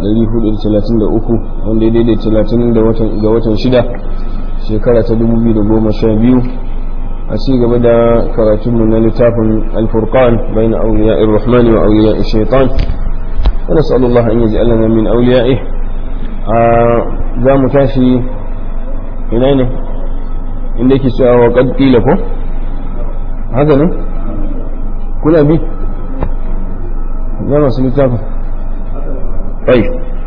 433 wanda ya daidai 30 ga watan shida shekara ta 2012 a ci gaba da karatunmu na littafin alfurqan bayan auliya irrahmani wa auliya shaitan wa nas'alu Allah an yaj'alana min awliya'i a za mu tashi ina ne inda yake cewa wa qad qila ko haka ne kuna bi ya masu littafin bai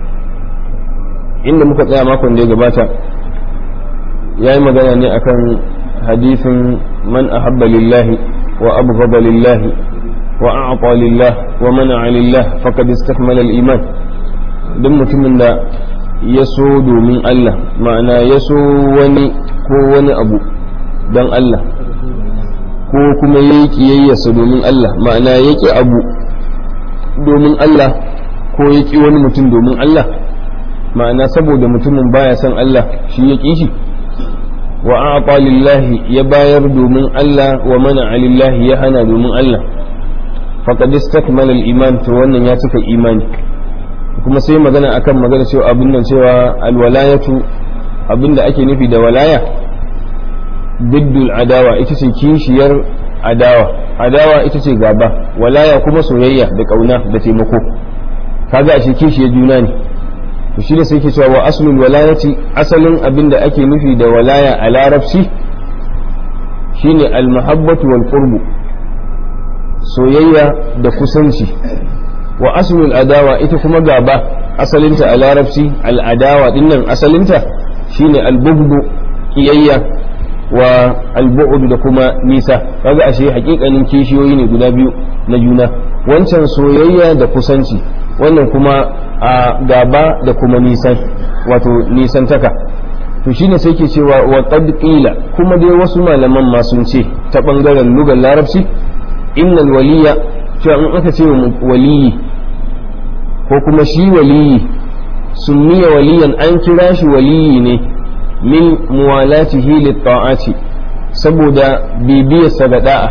inda muka tsaya makon da ya gabata ya yi magana ne akan hadithin man ahabba lillahi wa abghada lillahi wa a'ta lillah wa mana'a lillah faqad istakmala al-iman duk mutumin da ya so domin Allah ma'ana ya so wani ko wani abu don Allah ko kuma ya yi kiyayyarsa domin Allah ma'ana ya ƙi abu domin Allah ko ya ƙi wani mutum domin Allah ma'ana saboda mutumin baya son Allah shi ya ƙi shi wa a'ta lillahi ya bayar domin Allah wa mana lillahi ya hana domin Allah faqad istakmala al-iman to wannan ya cika imani kuma sai magana akan magana cewa abin nan cewa alwalayatu abinda ake nufi da walaya biddul adawa ita ce kishiyar adawa adawa ita ce gaba walaya kuma soyayya da kauna da taimako kaga a kishiyar juna ne to shi da sai ke cewa wa aslul walayati asalin abin da ake nufi da walaya a larabci shine almahabbatu wal qurbu soyayya da kusanci wa aslul adawa ita kuma gaba asalinta a larabci al'adawa dinnan asalinta shine albugdu kiyayya wa albu'ud da kuma nisa kaga ashe hakikanin kishiyoyi ne guda biyu na juna wancan soyayya da kusanci wannan kuma a gaba da kuma nisan wato nisantaka to shine sai ke cewa wa qad qila kuma dai wasu malaman ma sun ce ta bangaren lugar larabci innal waliya cewa in aka ce waliyi ko kuma shi waliyi sunniya waliyan an kira shi waliyi ne min muwalatihi litta'ati saboda bibiyarsa ga da'a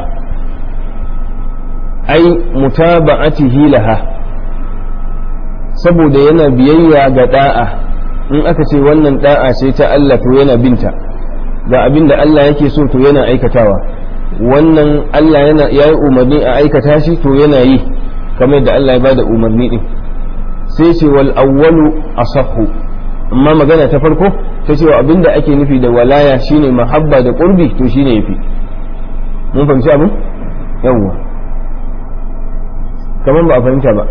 ai mutaba'atihi laha saboda yana biyayya ga da'a in aka ce wannan da'a ce ta Allah to yana binta ga abin da Allah yake so to yana aikatawa wannan Allah yana yayi umarni a aikata shi to yana yi kamar da Allah ya bada umarni din sai ce wal awwalu asahhu amma magana ta farko ta cewa abinda ake nufi da walaya shine mahabba da qurbi to shine yafi mun fahimci abin yawwa kamar ba a fahimta ba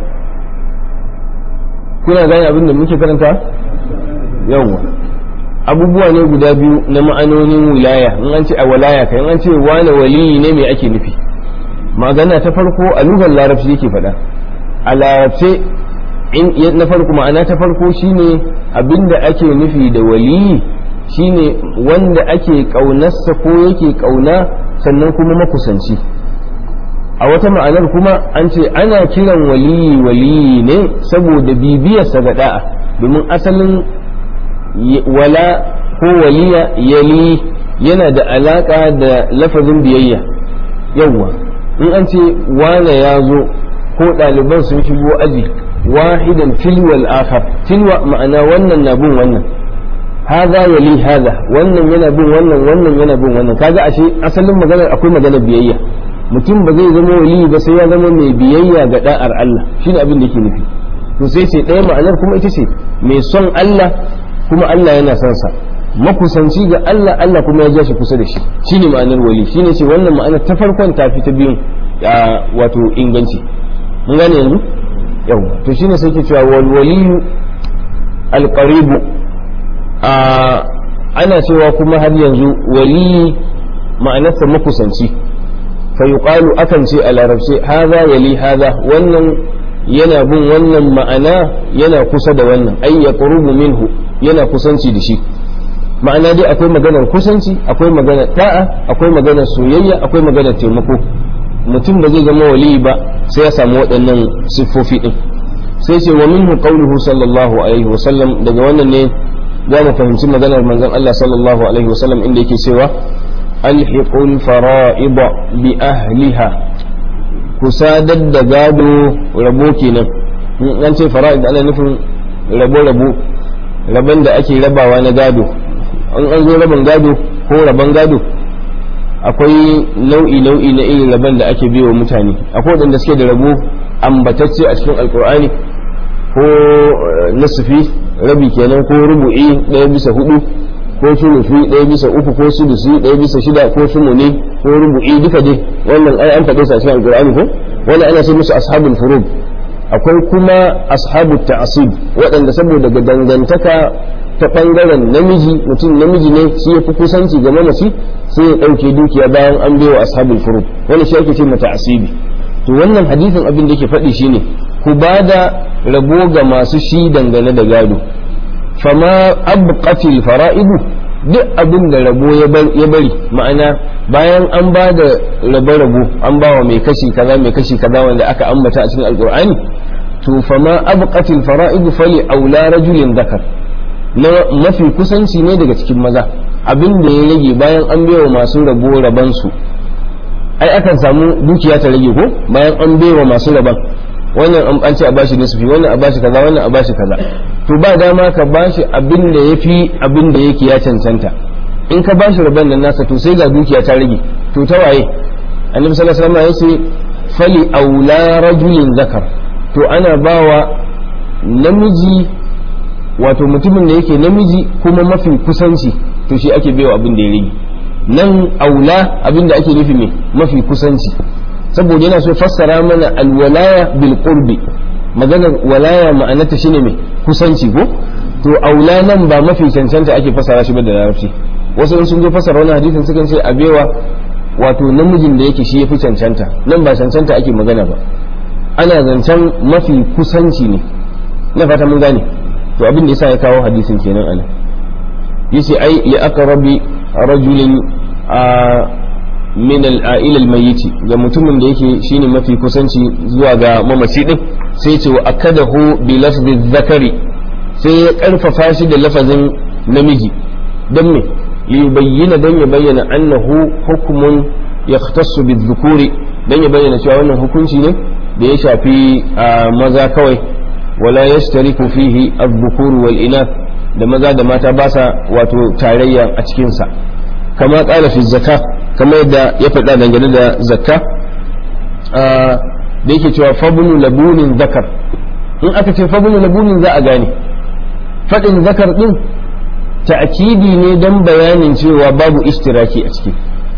kuna gane abin da muke karanta yawwa abubuwa ne guda biyu na ma'anonin wilaya in an ce a walaya kai in an ce wani waliyi ne me ake nufi magana ta farko a lugar larabci yake faɗa a larabce na farko ma'ana ta farko shine abinda ake nufi da waliyi shine wanda ake ƙaunarsa ko yake ƙauna sannan kuma makusanci a wata ma'anar kuma an ce ana kiran waliyi waliyi ne saboda bibiyarsa ga da'a domin asalin wala ko waliya yali yana da alaka da lafazin biyayya yawwa in an ce wane ya zo ko ɗaliban sun shigo aji wahidan tilwal akhar tilwa ma'ana wannan na bin wannan hadha yali hadha wannan yana bin wannan wannan yana bin wannan kaga ashe asalin maganar akwai maganar biyayya mutum ba zai zama wali ba sai ya zama mai biyayya ga da'ar Allah shine abin da yake nufi to sai ce ɗaya ma'anar kuma ita ce mai son Allah kuma Allah yana son sa makusanci ga Allah Allah kuma ya ja shi kusa da shi shine ma'anar wali shine ce wannan ma'anar ta farkon ta fi ta biyun wato inganci mun gane yanzu yau to shine sai ke cewa wal waliyu al qaribu ana cewa kuma har yanzu wali ma'anarsa makusanci fa yuqalu akan ce a larabce hadha yali hadha wannan yana bin wannan ma'ana yana kusa da wannan ay yaqrubu minhu yana kusanci da shi ma'ana dai akwai maganar kusanci akwai maganar ta'a akwai maganar soyayya akwai maganar taimako mutum ba zai zama wali ba sai ya samu waɗannan siffofi din sai ce wa minhu qawluhu sallallahu alaihi wa sallam daga wannan ne za mu fahimci maganar manzon Allah sallallahu alaihi wa sallam inda yake cewa alhiqul fara'id bi ahliha ku sadar da gado rabo kenan an ce fara'id ana nufin rabo-rabo rabon da ake rabawa na gado an an zo rabon gado ko rabon gado akwai nau'i nau'i na irin rabon da ake biyo mutane akwai waɗanda suke da rabo ambatacce a cikin alkur'ani ko nasufi rabi kenan ko rubu'i ɗaya bisa hudu ko sulufi ɗaya bisa uku ko sudusi ɗaya bisa shida ko sumuni ko rubu'i duka dai wannan ai an faɗe su a cikin alkur'ani ko wannan ana sai musu ashabul furud akwai kuma ashabu ta'asib waɗanda saboda ga dangantaka ta ɓangaren namiji mutum namiji ne shi ya fi kusanci ga mamaci sai ya ɗauke dukiya bayan an baiwa ashabul furud wani shi ake ce mata asibi to wannan hadisin abin da ke faɗi shine ku ba da rabo ga masu shi dangane da gado fama abqatil fara'idu duk abin da rabo ya bari ma'ana bayan an ba da rabo-rabo an ba wa mai kashi kaza mai kashi kaza wanda aka ambata a cikin alkur'ani to fama abqatil fara'idu fali aula rajulin zakar na mafi kusanci ne daga cikin maza abin da ya rage bayan an baiwa masu rabo rabansu ai akan samu dukiya ta rage ko bayan an baiwa masu raban wannan an ce a bashi nisfi wannan a bashi kaza wannan a bashi kaza to ba dama ka bashi abin da yafi abin da yake ya cancanta in ka bashi rabon nan nasa to sai ga dukiya ta rage to ta waye annabi sallallahu alaihi wasallam ya ce fali aula rajulin zakar to ana bawa namiji wato mutumin da yake namiji kuma mafi kusanci to shi ake baiwa abin da ya rage nan aula abin da ake nufi mai mafi kusanci saboda yana so fassara mana alwalaya bil qurbi maganar walaya ma'anarta shine mai kusanci ko to aula nan ba mafi cancanta ake fassara shi ba da larabci wasu sun zo fassara wannan hadisin sukan ce abewa wato namijin da yake shi yafi cancanta nan ba cancanta ake magana ba ana zancen mafi kusanci ne na fata mun gane to abin da yasa ya kawo hadisin kenan ana yace ai li aqrabi rajulin a min al-a'il al-mayyit ga mutumin da yake shine mafi kusanci zuwa ga mamaci din sai ce wa akadahu bi lafzi zakari sai ya karfafa shi da lafazin namiji dan me li yubayyana dan ya bayyana annahu hukmun yahtassu bi dhukuri dan ya bayyana cewa wannan hukunci ne da ya shafi maza kawai wala yashtariku fihi adh-dhukur wal inath da maza da mata ba sa wato tarayya a cikin sa kama qala fi zakka kama yadda ya faɗa dangane da zakka da yake cewa fabnu labunin zakar in aka ce fabnu labunin za a gane faɗin zakar din ta'kidi ne dan bayanin cewa babu ishtiraki a ciki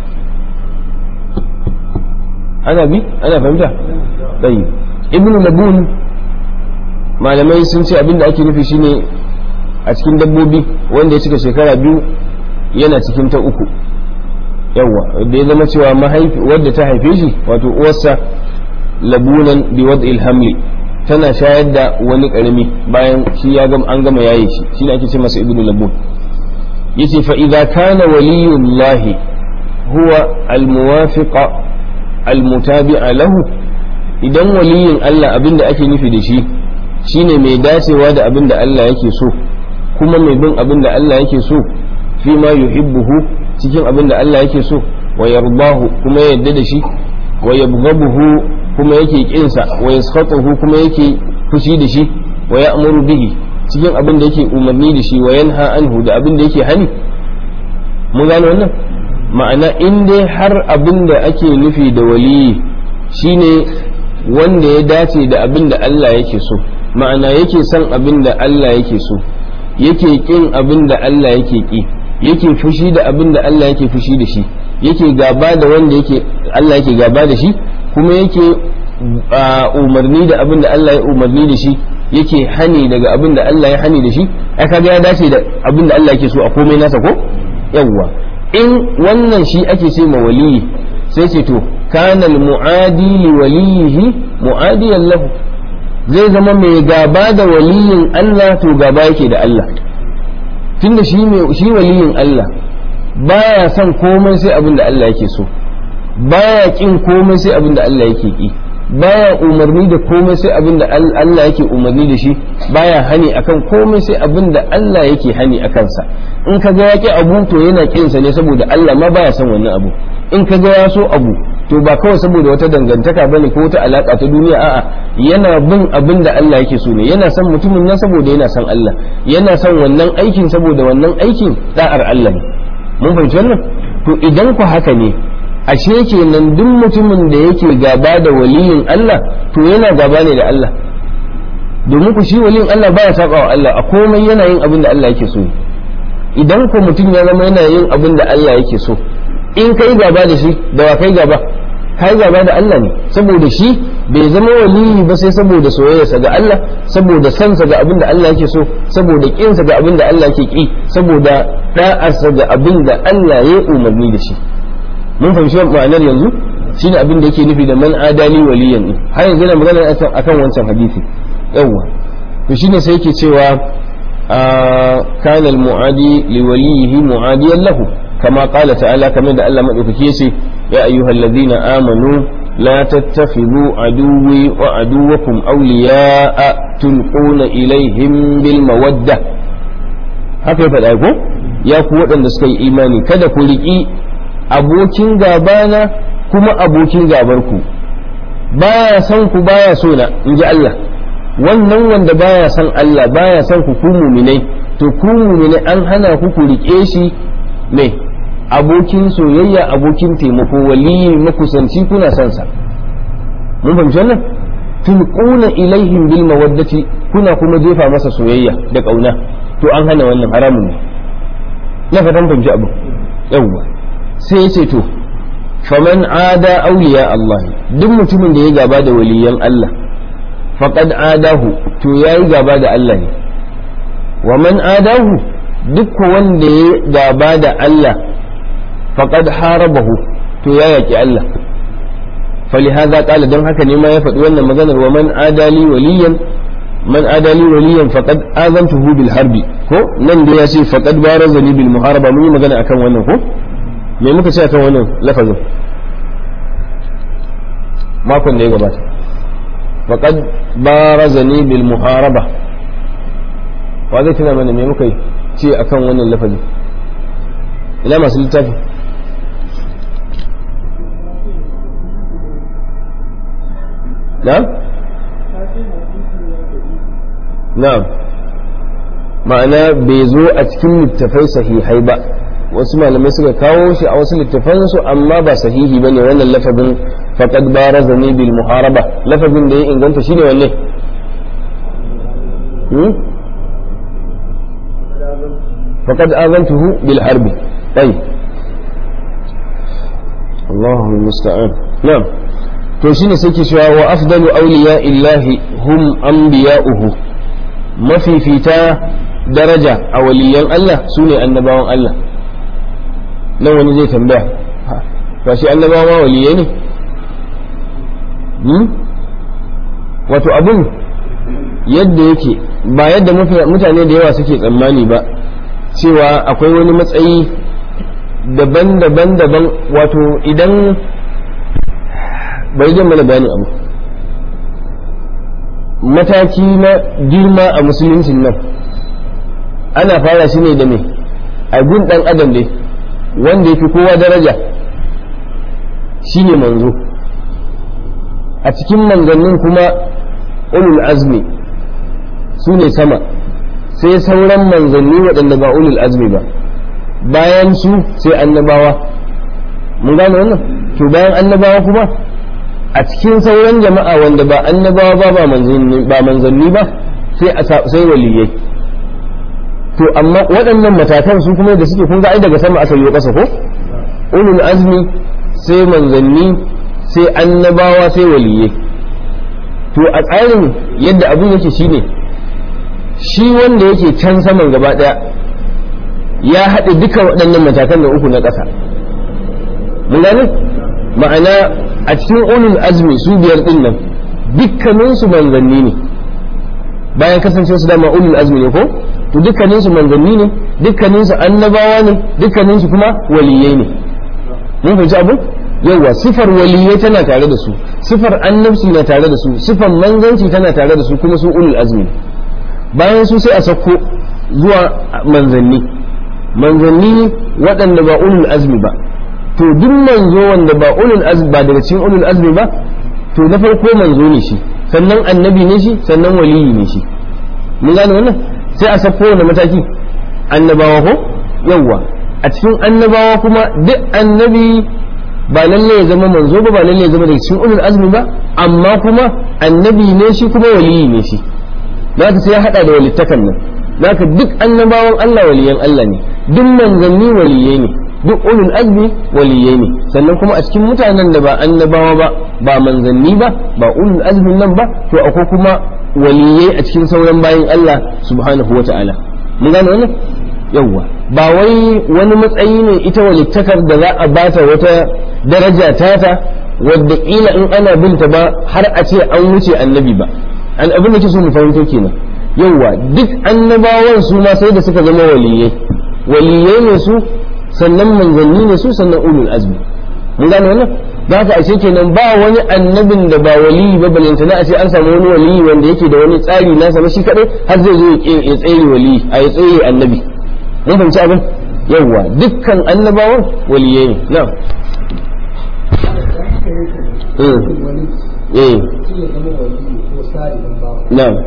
ana bi ana fahimta tayyib ibnu labun malamai sun ce abinda ake nufi shine a cikin dabbobi wanda ya cika shekara biyu yana cikin ta uku yawa da ya zama cewa mahaifi wadda ta haife shi wato uwarsa labunan bi wad'il hamli tana shayar da wani karami bayan shi ya gama an gama yaye shi shine ake ce masa ibnu labun yace fa idza kana waliyullahi huwa almuwafiqa almutabi'a lahu idan waliyin Allah abinda ake nufi da shi shine mai dacewa da abinda Allah yake so kuma mai bin abinda Allah yake so fi ma yuhibbuhu cikin abinda Allah yake so wa yardahu kuma ya yarda da shi wa yabghabuhu kuma yake kinsa wa yaskhatuhu kuma yake fushi da shi wa ya'muru bihi cikin abin da yake umarni da shi wa yanha anhu da abin da yake hani mun gane wannan ma'ana in dai har abin da ake nufi da waliyi shine wanda ya dace da abin da Allah yake so ma'ana yake son abin da Allah yake so yake kin abin da Allah yake ki yake fushi da abin da Allah yake fushi da shi yake gaba da wanda yake Allah yake gaba da shi kuma yake umarni da abin da Allah ya umarni da shi yake hani daga abin da Allah ya hani da shi ai kaga ya dace da abin da Allah yake so a komai nasa ko yawwa in wannan shi ake ce ma waliyi sai ce to kana mu'adi li waliyihi mu'adiyan lahu zai zama mai gaba da waliyin Allah to gaba yake da Allah tunda shi shi waliyin Allah baya son komai sai abin da Allah yake so baya kin komai sai abin da Allah yake ki baya umarni da komai sai abin da Allah yake umarni da shi baya hani akan komai sai abin da Allah yake hani a kansa in ka ga ya ki abu to yana kin sa ne saboda Allah ma baya son wannan abu in ka ga ya so abu to ba kawai saboda wata dangantaka bane ko wata alaka ta duniya a'a yana bin abin da Allah yake so ne yana son mutumin nan saboda yana son Allah yana son wannan aikin saboda wannan aikin da'ar Allah ne mun fahimci wannan to idan ku haka ne ashe kenan duk mutumin da yake gaba da waliyin Allah to yana gaba ne da Allah domin ku shi waliyin Allah baya saba wa Allah a komai yana yin abin da Allah yake so idan ku mutum ya zama yana yin abin da Allah yake so in kai gaba da shi da wa kai gaba kai gaba da Allah ne saboda shi bai zama waliyi ba sai saboda soyayyarsa ga Allah saboda sansa ga abin da Allah yake so saboda kinsa ga abin da Allah yake ki saboda da'arsa ga abin da Allah ya umarni da shi mun fahimci ma'anar yanzu shine abin da yake nufi da man adali waliyan ne har yanzu yana magana akan wancan hadisi yawwa to shine sai yake cewa kana al-mu'adi li waliyihi mu'adiyan lahu kama qala ta'ala kamar da Allah madaukake yace ya ayyuhalladhina amanu لا تتخذوا عدوي وعدوكم أولياء تلقون إليهم بالمودة haka ya faɗa ko ya ku waɗanda suka yi imani kada ku riƙi abokin gabana kuma abokin gabarku baya son ku baya so na in ji Allah wannan wanda baya son Allah baya son ku ku muminai to ku muminai an hana ku ku riƙe shi mai abokin soyayya abokin taimako waliyi makusanci kuna son sa mun fahimci wannan tulquna ilaihim bil mawaddati kuna kuma jefa masa soyayya da kauna to an hana wannan haramun ne na fatan fahimci abu yawwa sai ya ce to faman ada auliya Allah duk mutumin da ya gaba da waliyan Allah faqad adahu to yayi gaba da Allah ne wa man adahu duk wanda ya gaba da Allah faqad harabahu to ya yaki Allah فلهذا قال دون هكا نما يفد wannan maganar wa man adali waliyan man adali waliyan faqad azantuhu bil harbi ko nan da ya ce faqad barazani bil muharaba mun yi magana akan wannan ko me muka ce akan wannan lafazin makon da ya gabata faqad barazani bil muharaba wa zai tuna mana me muka ce akan wannan lafazin ina masu littafi na'am na'am ma'ana bai zo a cikin littafai sahihai ba wasu malamai suka kawo shi a wasu littafansu amma ba sahihi bane wannan lafazin faqad barazani bil muharaba lafazin da ya inganta shine wanne faqad azantuhu bil harbi tayyib Allahu musta'an na'am to shine sai ke cewa wa afdalu awliya illahi hum anbiya'uhu mafifita daraja a waliyan Allah sune annabawan Allah nan wani zai tambaya ba shi annabawa waliyai ne wato abun yadda yake ba yadda mutane da yawa suke tsammani ba cewa akwai wani matsayi daban-daban daban wato idan bai zan mana bayani abu mataki na girma a musuluncin nan ana fara shi ne da me a gun dan adam dai wanda ya fi kowa daraja shi ne manzo a cikin manzannin kuma ulul azmi su ne sama sai sauran manzanni waɗanda ba ulul azmi ba bayan su sai annabawa mun gane wannan to bayan annabawa kuma a cikin sauran jama'a wanda ba annabawa ba ba manzanni ba sai sai waliyai to amma waɗannan matakan su kuma da suke kun ga ai daga sama aka yi ƙasa ko ulul azmi sai manzanni sai annabawa sai waliyai to a tsarin yadda abin yake shine shi wanda yake can saman gaba ɗaya ya haɗe duka waɗannan matakan da uku na ƙasa mun gane ma'ana a cikin ulul azmi su biyar din nan dukkaninsu manzanni ne bayan kasance su dama ulul azmi ne ko to dukkaninsu manzanni ne dukkaninsu annabawa ne dukkaninsu kuma waliyai ne mun fahimci abu yawa sifar waliyai tana tare da su sifar annabci na tare da su sifar manzanci tana tare da su kuma su ulul azmi bayan su sai a sauko zuwa manzanni manzanni waɗanda ba ulul azmi ba to duk manzo wanda ba ulul azmi ba daga cikin ulul azmi ba to na farko manzo ne shi sannan annabi ne shi sannan waliyi ne shi mun gane wannan sai a sako wani mataki annabawa ko yawwa a cikin annabawa kuma duk annabi ba lalle ya zama manzo ba ba lalle ya zama daga cikin ulul azmi ba amma kuma annabi ne shi kuma waliyi ne shi zaka sai ya hada da walittakan nan zaka duk annabawan Allah waliyan Allah ne duk manzanni waliyai ne duk ulul azmi waliyai ne sannan kuma a cikin mutanen da ba annabawa ba ba manzanni ba ba ulul azmin nan ba to akwai kuma waliyai a cikin sauran bayan Allah subhanahu wa ta'ala mun gane wannan yawwa ba wai wani matsayi ne ita walittakar da za a bata wata daraja tata wadda kila in ana binta ba har a ce an wuce annabi ba an abin da ke so mu fahimto kenan yawwa duk annabawan su ma sai da suka zama waliyai waliyai ne su sannan manzanni ne su sannan ulul azmi mun gane wannan da haka ashe kenan ba wani annabin da ba waliyi ba balanta na a ce an samu wani waliyi wanda yake da wani tsari nasa na shi kadai har zai zo ya tsere waliyi a ya tsere annabi mun fahimci abin yawwa dukkan annabawan waliyai ne na'am eh na'am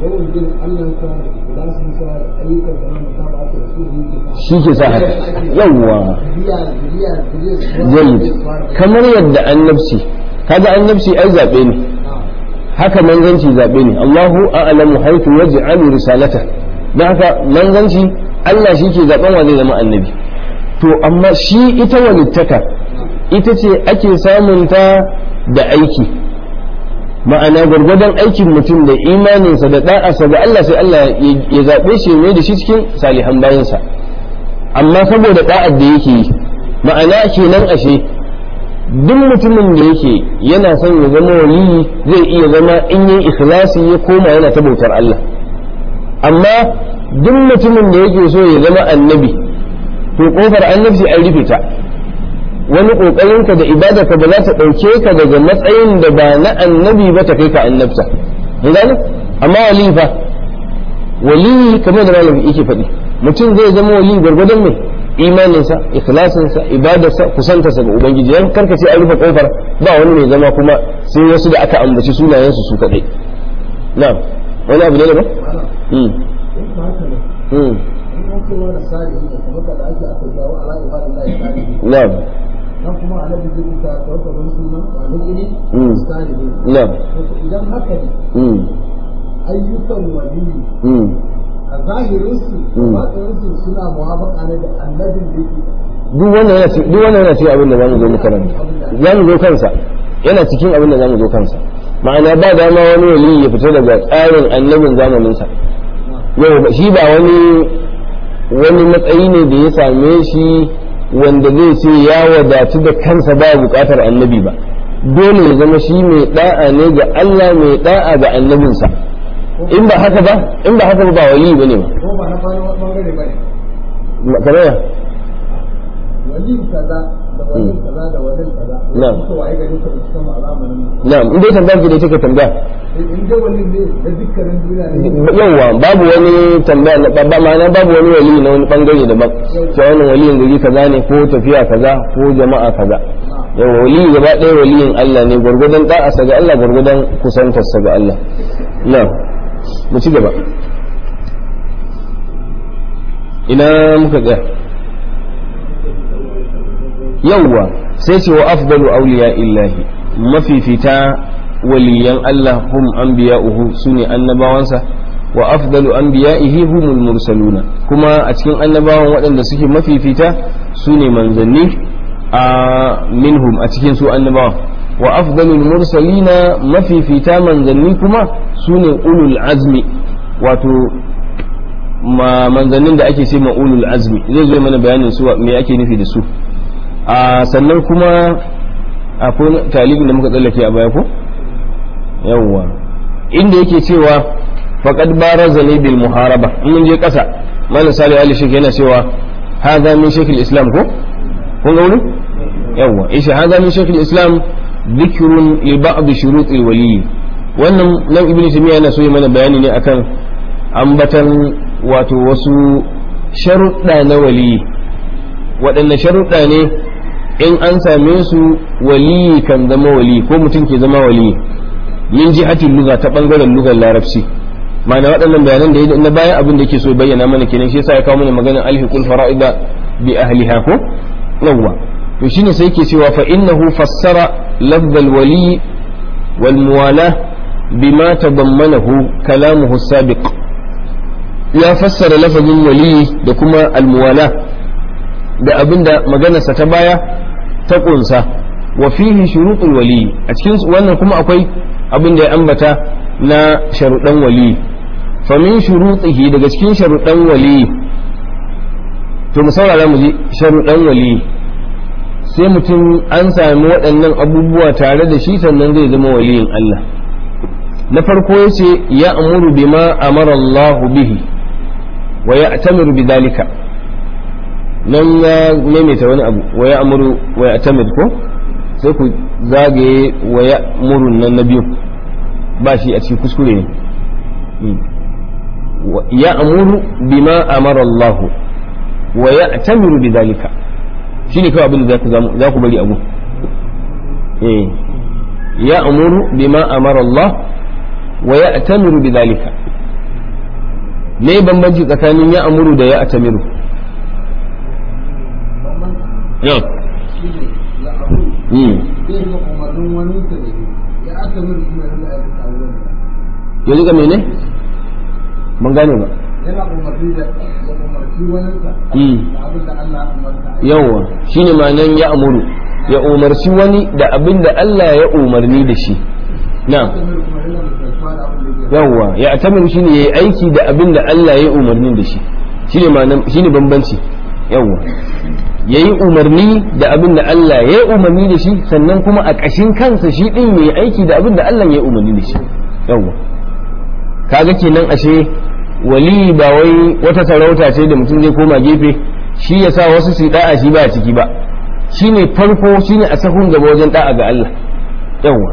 shi ke sa haka yawwa jayyid kamar yadda annabci kaga annabci ai zabe ne haka manzanci zabe ne Allahu a'lamu haythu yaj'alu risalata dan haka manzanci Allah shi ke zaben wa zai zama annabi to amma shi ita walittaka ita ce ake samun ta da aiki ma'ana gwargwadon aikin mutum da imaninsa da da'arsa ga Allah sai Allah ya zaɓe shi mai da shi cikin salihan bayansa amma saboda da'ar da yake yi ma'ana kenan ashe duk mutumin da yake yana son ya zama waliyi zai iya zama in yi ikhlasi ya koma yana ta bautar Allah amma duk mutumin da yake so ya zama annabi to kofar annabci an rufe ta wani kokarinka da ibadarka ba za ta ɗauke ka daga matsayin da ba na annabi ba ta kai ka annabta mun gane amma wali fa wali kamar da malami yake faɗi mutum zai zama wali gwargwadon mai imaninsa ikhlasinsa ibadarsa kusantarsa ga ubangiji yan karka ce an rufe kofar ba wani mai zama kuma sai wasu da aka ambaci sunayensu su kaɗai na wani abu ne da ba na'am nan kuma annabi zai ta ɗaukar wani sunan wani iri misali ne na'am idan haka ne ayyukan waliyi a zahirinsu batsarinsu suna muwafaka ne da annabin da yake duk wannan yana ci- duk wannan yana cikin abin da zamu zo mu karanta zamu zo kansa yana cikin abin da zamu zo kansa ma'ana ba dama wani wali ya fita daga tsarin annabin zamanin sa yau ba- shi ba wani wani matsayi ne da ya same shi wanda zai ce ya wadatu da kansa ba bukatar annabi ba dole ya zama shi mai da'a ne ga Allah mai da'a ga annabinsa in ba haka ba in ba haka ba ba wali bane ba ko ba na bani wani bangare ba ne kamar ya wali kaza da wali kaza da wali kaza Na'am. suka waye gari ka cikin mu a zamanin mu na'am in dai tambayar ki da take tambaya in dai wali ne da dukkanin duniya ne yawwa babu wani tambaya na babba ma'ana babu wani wali na wani bangare daban cewa wannan waliyin gari kaza ne ko tafiya kaza ko jama'a kaza yawa wali gaba ɗaya waliyin Allah ne gwargwadon da'asa ga Allah gwargwadon kusantarsa ga Allah na mu ci gaba ina muka tsaya yawwa sai ce wa afdalu awliya illahi mafifita waliyan Allah hum anbiya'uhu sune annabawansa wa afdalu anbiya'ihi humul mursaluna kuma a cikin annabawan waɗanda suke mafifita sune manzanni a minhum a cikin su annabawan wa afdalul mursalina mafifita manzanni kuma sune ulul azmi wato ma manzannin da ake ce ma ulul azmi zai zo mana bayanin su me ake nufi da su a sannan kuma akwai talibin da muka tsallake a baya ko yawwa inda yake cewa faqad baraza ne bil muharaba in mun je kasa malam salih ali shek yana cewa hadha min shaykh islam ko kun ga wani yawwa isha hadha min shaykh islam dhikrun li ba'd shurut al wali wannan nan ibnu taymiya yana so yi mana bayani ne akan ambatan wato wasu sharuɗa na wali waɗanne sharuɗa ne in an same su wali kan zama wali ko mutum ke zama wali min jihatin lugha ta bangaren lugar larabci ma'ana waɗannan bayanan da na bayan abin da yake so bayyana mana kenan shi yasa ya kawo mana maganar alhiqul fara'ida bi ahliha ko yawwa to shine sai yake cewa fa innahu fassara lafzal wali wal muwala bima tadammanahu kalamuhu sabiq ya fassara lafazin wali da kuma almuwala da abinda maganarsa ta baya ta kunsa wa fihi shurutul wali a cikin wannan kuma akwai abin da ya ambata na sharuɗan wali famin shurutihi daga cikin sharuɗan wali to mu saurara mu ji sharuɗan wali sai mutum an sami waɗannan abubuwa tare da shi sannan zai zama waliyin Allah na farko ya ce ya amuru bima amara Allah bihi wa ya atamiru bi dalika nan ya maimaita wani abu wa ya amuru wa ya atamir ko sai ku zagaye wa ya murun nan na biyu ba shi a cikin kuskure ne ya amuru bima amara Allah wa ya atamiru bi dalika shi ne kawai abin da za ku bari abu ya amuru bima amara Allah wa ya atamiru bi dalika me bambanci tsakanin ya amuru da ya atamiru ya ya rika mene ban gane ba yana umarni da ya umarci waninsa da abin da Allah ya umarta yawwa shine ma'anan ya amuru ya umarci wani da abin da Allah ya umarni da shi na'am yawwa ya atamiru shine yayi aiki da abin da Allah ya umarni da shi shine ma'anan shine bambanci yawwa yayi umarni da abin da Allah ya umarni da shi sannan kuma a ƙashin kansa shi din yayi aiki da abin da Allah ya umarni da shi yawwa kaga kenan ashe wali ba wai wata sarauta ce da mutum zai koma gefe shi ya sa wasu su da'a shi ba a ciki ba shine farko shine a sahun gaba wajen da'a ga Allah yawwa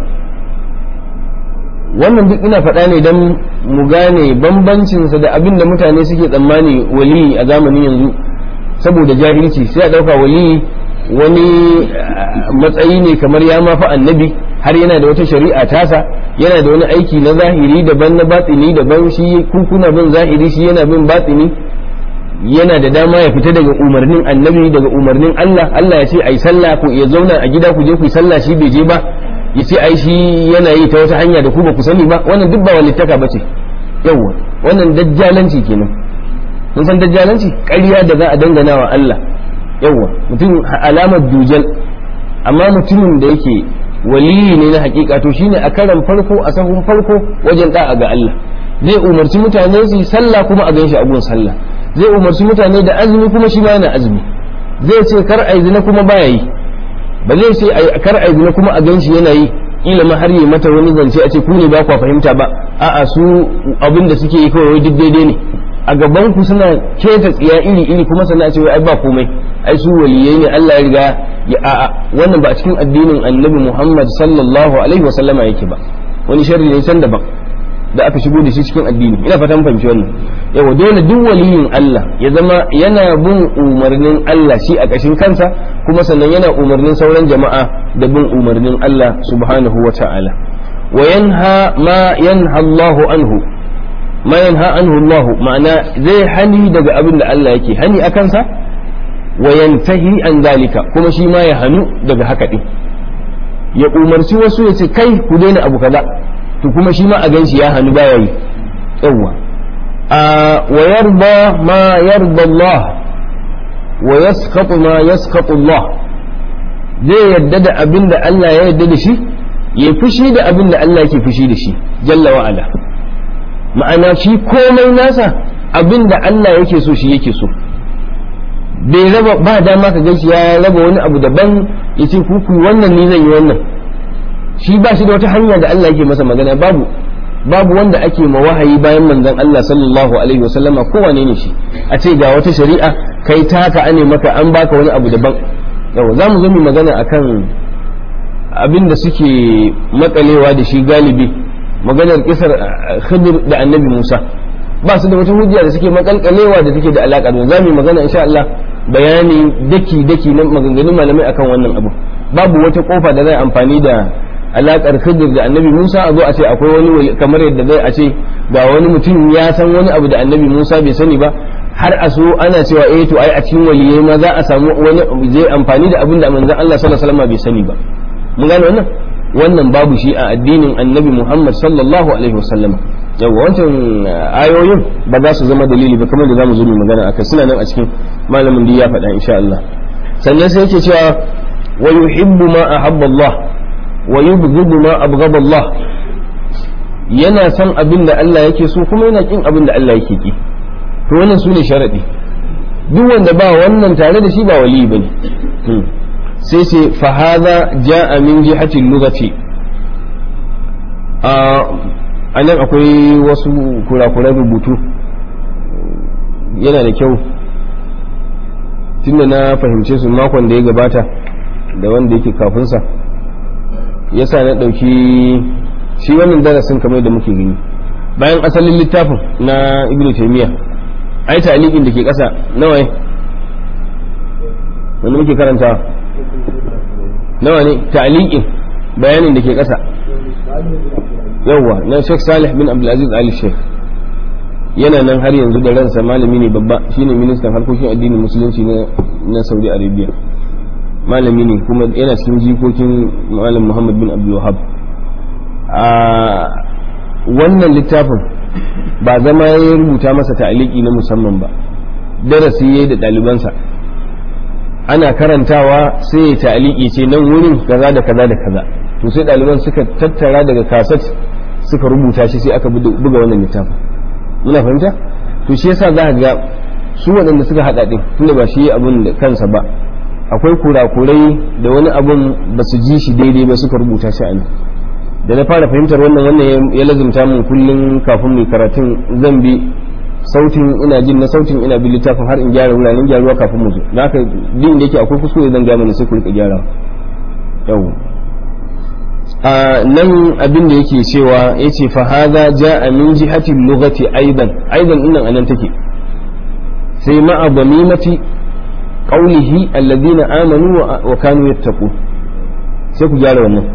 wannan duk ina faɗa ne don mu gane bambancinsa da abin da mutane suke tsammani wali a zamanin yanzu saboda jahilci sai a ɗauka wali wani matsayi ne kamar ya mafi annabi har yana da wata shari'a tasa yana da wani aiki na zahiri daban na batsini daban shi kuna bin zahiri shi yana bin batsini yana da dama ya fita daga umarnin annabi daga umarnin Allah Allah ya ce ai sallah ku ya zauna a gida ku je ku yi sallah shi bai je ba ya ce ai shi yana yi ta wata hanya da ku ba ku sani ba wannan duk ba walittaka bace yawa wannan dajjalanci kenan mun san dajjalanci ƙarya da za a dangana wa Allah yawa mutum alamar dujal amma mutumin da yake waliyi ne na hakika to shine a karan farko a sahun farko wajen da'a ga Allah zai umarci mutane su yi sallah kuma a ganshi a gun sallah zai umarci mutane da azumi kuma shi ma yana azumi zai ce kar ai zina kuma baya yi ba zai ce kar ai zina kuma a ganshi yana yi kila ma har yi mata wani zance a ce ku ne ba kwa fahimta ba a'a su abin da suke yi kawai duk daidai ne a gaban ku suna keta tsiya iri iri kuma sannan a ce ai ba komai ai su waliyai ne Allah ya riga ya a'a wannan ba a cikin addinin Annabi Muhammad sallallahu alaihi wasallama yake ba wani sharri ne san daban da aka shigo da shi cikin addini ina fatan fahimci wannan yawa dole duk waliyin Allah ya zama yana bin umarnin Allah shi a ƙashin kansa kuma sannan yana umarnin sauran jama'a da bin umarnin Allah subhanahu wa ta'ala wa yanha ma yanha Allahu anhu ma yanha anhu Allah ma'ana zai hani daga abin da Allah yake hani a kansa wa yantahi an zalika kuma shi ma ya hanu daga haka din ya umarci wasu ya ce kai ku daina abu kaza to kuma shi ma a ganshi ya hannu baya yi yawwa a wa yarda ma yarda Allah wa yasqatu ma yasqatu Allah zai yadda da abin da Allah ya yadda da shi ya fushi da abin da Allah yake fushi da shi jalla wa ala ma'ana shi komai nasa abin da Allah yake so shi yake so bai raba ba dama ka gaishe ya raba wani abu daban ya ce ku wannan ni zan yi wannan shi ba shi da wata hanya da Allah yake masa magana babu babu wanda ake ma wahayi bayan manzon Allah sallallahu alaihi wasallama kowane ne shi a ce ga wata shari'a kai ta haka ane maka an baka wani abu daban yau za mu zo mu magana akan abin da suke makalewa da shi galibi maganar kisar khidir da annabi Musa ba su da wata hujja da suke makalkalewa da take da alaka da za mu magana insha Allah bayani daki daki na maganganun malamai akan wannan abu babu wata kofa da zai amfani da alakar khidir da annabi musa a zo a ce akwai wani kamar yadda zai a ce ga wani mutum ya san wani abu da annabi musa bai sani ba har a so ana cewa eh to ai a cikin waliyai ma za a samu wani zai amfani da abin da manzon Allah sallallahu alaihi wasallam bai sani ba mun gane wannan wannan babu shi a addinin annabi Muhammad sallallahu alaihi wasallam yawa wancan ayoyin ba za su zama dalili ba kamar da zamu zo mu magana akai suna nan a cikin malamin da ya faɗa insha Allah sannan sai yake cewa wa yuhibbu ma ahabba Allah wa yubghidu ma abghada Allah yana son abin da Allah yake so kuma yana kin abin da Allah yake ki to wannan sune sharadi duk wanda ba wannan tare da shi ba wali bane sai ce fa hadha jaa min jihati lughati a nan akwai wasu kurakuran rubutu yana da kyau tunda na fahimce su makon da ya gabata da wanda yake kafinsa yasa na ɗauki shi wannan darasin kamar da muke gani bayan asalin littafin na ibnu taymiya ai ta'liqin da ke ƙasa nawa ne wanda muke karanta nawa ne ta'liqin bayanin da ke ƙasa yawwa na Sheikh Salih bin Abdulaziz Ali Sheikh yana nan har yanzu da ransa malami ne babba shine ministan harkokin addinin musulunci na na Saudi Arabia malami ne kuma yana cikin jikokin malam Muhammad bin Abdul Wahhab a wannan littafin ba zama ya rubuta masa ta'aliki na musamman ba darasi yayi da ɗalibansa ana karantawa sai ya ta'aliki ce nan wurin kaza da kaza da kaza to sai ɗaliban suka tattara daga kaset suka rubuta shi sai aka buga wannan littafin muna fahimta to shi yasa za ga su waɗanda suka haɗa ɗin tunda ba shi abun da kansa ba akwai kurakurai da wani abun ba su ji shi daidai ba suka rubuta shi a nan da na fara fahimtar wannan wannan ya lazimta mun kullum kafin mai karatun zan bi sautin ina jin na sautin ina bi littafin har in gyara wuraren gyaruwa kafin mu zo da haka din da yake akwai kuskure zan gaya mana sai ku rika gyara yau a nan abin da yake cewa yace fa hadha jaa min jihati lughati aidan aidan dinnan anan take sai ma'a damimati qawlihi alladhina amanu wa kanu yattaqun sai ku gyara wannan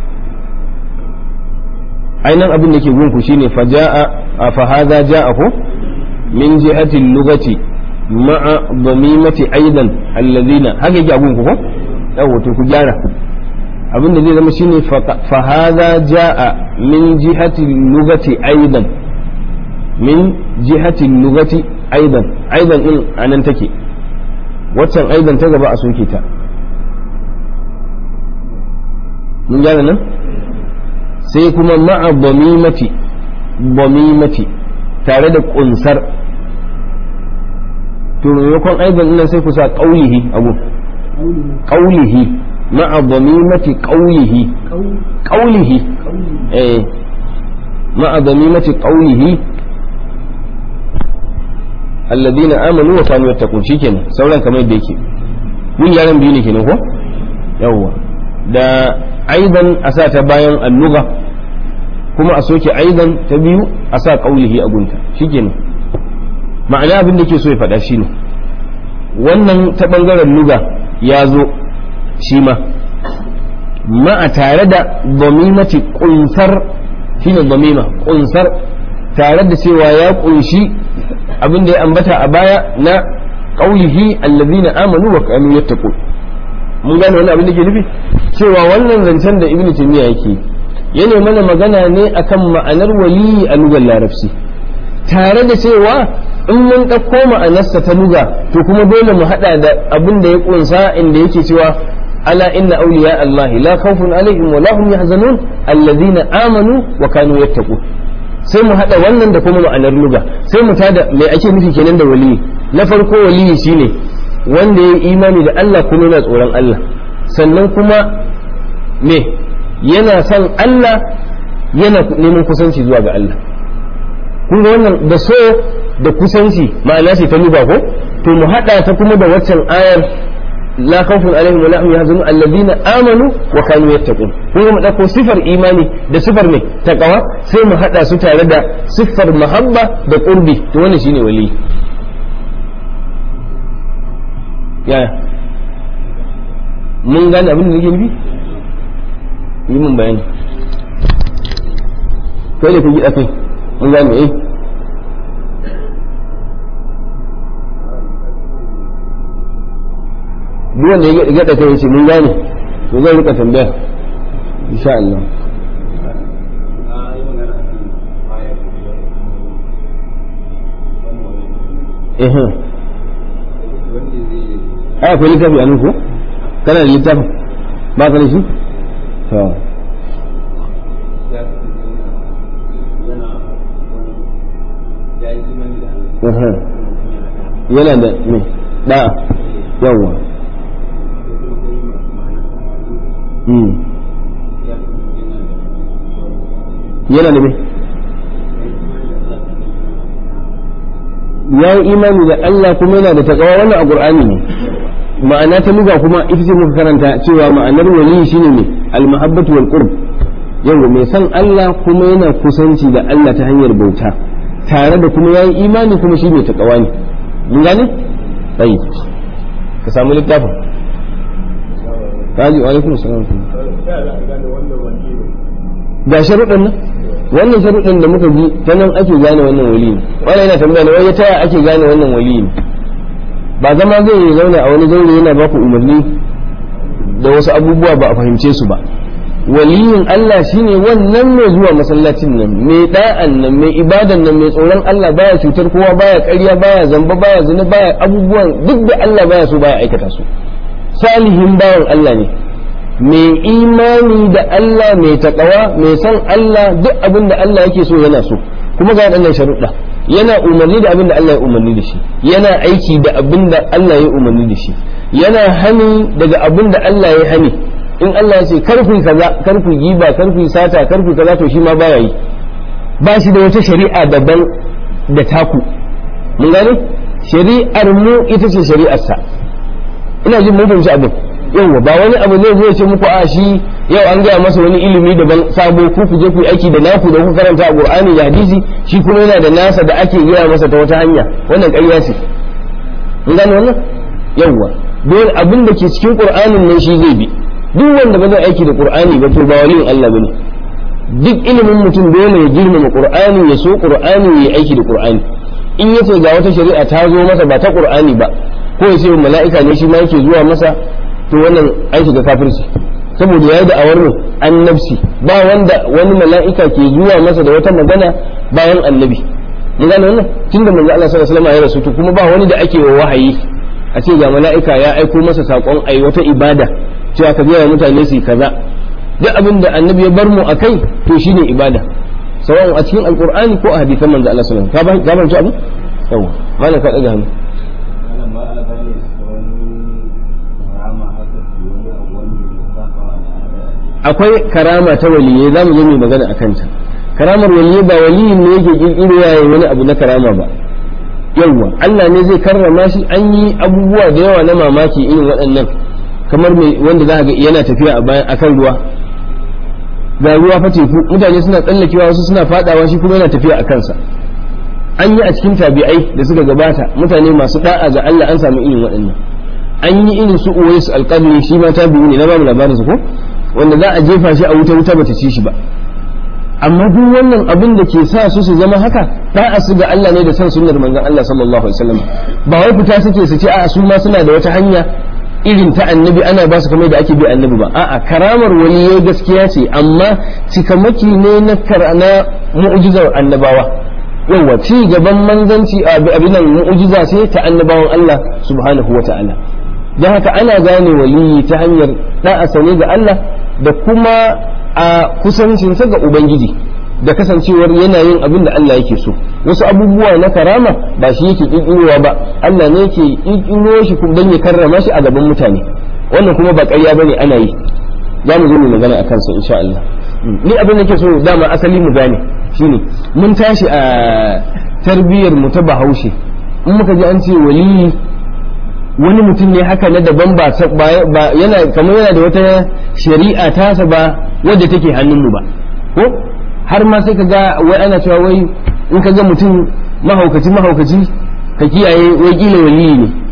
ainan abin da ke gunku shine fa jaa fa hadha jaa ko min jihati lughati ma'a damimati aidan alladhina haka yake a gunku ko yawo to ku gyara abinda zai zama shine fa hadha jaa min jihati lugati aidan min jihati lugati aidan aidan din anan take waccan aidan ta gaba a soke ta mun gane nan sai kuma ma'a bamimati bamimati tare da kunsar to maimakon aidan nan sai ku sa qaulihi abu qaulihi مع ضميمة قوله قوله ايه مع ضميمة قوله الذين آمنوا وكانوا يتقون شي kenan sauran kamar yadda yake mun yaran biyu ne kenan ko yawwa da aidan a sa ta bayan alluga kuma a soke aidan ta biyu a sa qaulihi a gunta shikenan ma'ana abin da ke so ya faɗa shine wannan ta bangaren luga ya zo shi ma ma'a tare da domimati kunsar shine domima kunsar tare da cewa ya kunshi abin da ya ambata a baya na qaulihi allazina amanu wa kanu yattaqun mun gane wannan abin da ke nufi cewa wannan zancen da ibnu taymiya yake yana mana magana ne akan ma'anar wali a lugar larabci tare da cewa in mun ɗauko ma'anarsa ta luga to kuma dole mu haɗa da abin da ya ƙunsa inda yake cewa ala inna awliya Allah la khawfun alaihim wa la hum yahzanun alladhina amanu wa kanu yattaqun sai mu haɗa wannan da kuma ma'anar luga sai mu tada mai ake nufi kenan da waliyi na farko waliyi shine wanda ya imani da Allah kuma yana tsoron Allah sannan kuma me yana son Allah yana neman kusanci zuwa ga Allah kun ga wannan da so da kusanci ma'ana ce ta luba ko to mu hada ta kuma da waccan ayar la khawfun alaihim wa la hum yahzanun alladhina amanu wa kanu yattaqun kun ga mu dauko sifar imani da sifar ne taqwa sai mu hada su tare da sifar mahabba da qurbi to wannan shine wali yaya mun gane abin da nake nufi yi mun bayani kai da ka gida kai mun gane eh duk wanda ya gada kai yace mun gane to zai rika tambaya insha Allah eh ai akwai littafi a nan ko kana da littafin ba ka da shi to yana da me da'a yawwa yana da me ya yi imani da Allah kuma yana da takawa wannan a Qur'ani ne ma'ana ta luga kuma ita ce muka karanta cewa ma'anar wali shine ne al-mahabbatu wal qurb yawa mai san Allah kuma yana kusanci da Allah ta hanyar bauta tare da kuma yayi imani kuma shi mai takawa ne mun gane sai ka samu littafin kaji wa alaikum salam ga sharuɗan nan wannan sharuɗan da muka bi ta nan ake gane wannan wali ne wannan yana tambaya ne wai ta ake gane wannan wali ne ba zama zai zauna a wani zaure yana baku umarni da wasu abubuwa ba a fahimce su ba waliyin Allah shine wannan mai zuwa masallacin nan mai da'an nan mai ibadan nan mai tsoron Allah baya cutar kowa baya ƙarya baya zamba baya zina baya abubuwan duk da Allah baya so baya aikata su salihin bawan Allah ne mai imani da Allah mai taƙawa mai san Allah duk abin da Allah yake so yana so kuma ga waɗannan sharuɗa yana umarni da abin da Allah ya umarni da shi yana aiki da abin da Allah ya umarni da shi yana hani daga abin da Allah ya hani in Allah ya ce karfi kaza karfi giba karfi sata karfi kaza to shi ma baya yi ba shi da wata shari'a daban da taku mun gane shari'ar mu ita ce shari'arsa ina jin mun fahimci abin yauwa ba wani abu ne zai ce muku a shi yau an gaya masa wani ilimi daban sabo ku ku je ku aiki da naku da ku karanta a Qur'ani da hadisi shi kuma yana da nasa da ake gaya masa ta wata hanya wannan ƙarya ce mun gane wannan yauwa dole abin da ke cikin Qur'anin nan shi zai bi duk wanda ba zai aiki da Qur'ani ba to ba waliyin Allah bane duk ilimin mutum dole ya girmama Qur'ani ya so Qur'ani ya aiki da Qur'ani in yace ga wata shari'a ta zo masa ba ta Qur'ani ba ko ya ce mala'ika ne shi ma yake zuwa masa to wannan an shiga kafirci saboda ya yi da awar annabci ba wanda wani mala'ika ke zuwa masa da wata magana bayan annabi mun gane wannan tunda manzo Allah sallallahu alaihi wasallam ya rasu to kuma ba wani da ake wa wahayi a ce ga mala'ika ya aiko masa sakon ai wata ibada cewa ka biya mutane su kaza duk abin da annabi ya bar mu akai to shine ibada sawan a cikin alqur'ani ko a hadisan manzo Allah sallallahu alaihi wasallam ka ba ka abu yawa malam ka daga hannu akwai karama ta waliyai za mu zo mai magana a kanta karamar waliyai ba waliyin ne yake kirkiro yayin wani abu na karama ba yawwa Allah ne zai karrama shi an yi abubuwa da yawa na mamaki irin waɗannan kamar mai wanda za ga yana tafiya a bayan akan ruwa ga ruwa fa teku mutane suna tsallakewa wasu suna fadawa shi kuma yana tafiya a kansa an yi a cikin tabi'ai da suka gabata mutane masu da'a ga Allah an samu irin waɗannan an yi irin su uwais alqadri shi ma tabi'u ne na ba mu labarin su ko wanda za a jefa shi a wuta wuta bata ci shi ba amma duk wannan abin da ke sa su su zama haka da'a su ga Allah ne da san sunnar manzon Allah sallallahu alaihi wasallam ba wai fita suke su ce a su ma suna da wata hanya irin ta annabi ana ba su kamar da ake bi annabi ba a'a karamar waliyai gaskiya ce amma cikamaki ne na karana mu'jizar annabawa yawa ci gaban manzanci abin nan mu'jiza ce ta annabawan Allah subhanahu wata'ala don haka ana gane waliyi ta hanyar da'a sane ga Allah da kuma a kusancinsa ga ubangiji da kasancewar yana yin abin da Allah yake so wasu abubuwa na karama ba shi yake kirkirowa ba Allah ne yake kirkiro shi don ya karrama shi a gaban mutane wannan kuma ba ƙarya bane ana yi za mu zo mu magana akan sa insha Allah ni abin da ke so dama asali mu gane shine mun tashi a tarbiyyar mu ta Bahaushe in muka ji an ce waliyi wani mutum ne haka na daban ba yana kamar yana da wata shari'a tasa ba wadda take hannunmu ba ko har ma sai ka ga wai ana cewa wai in ka ga mutum mahaukaci mahaukaci ka kiyaye wai kila waliyi ne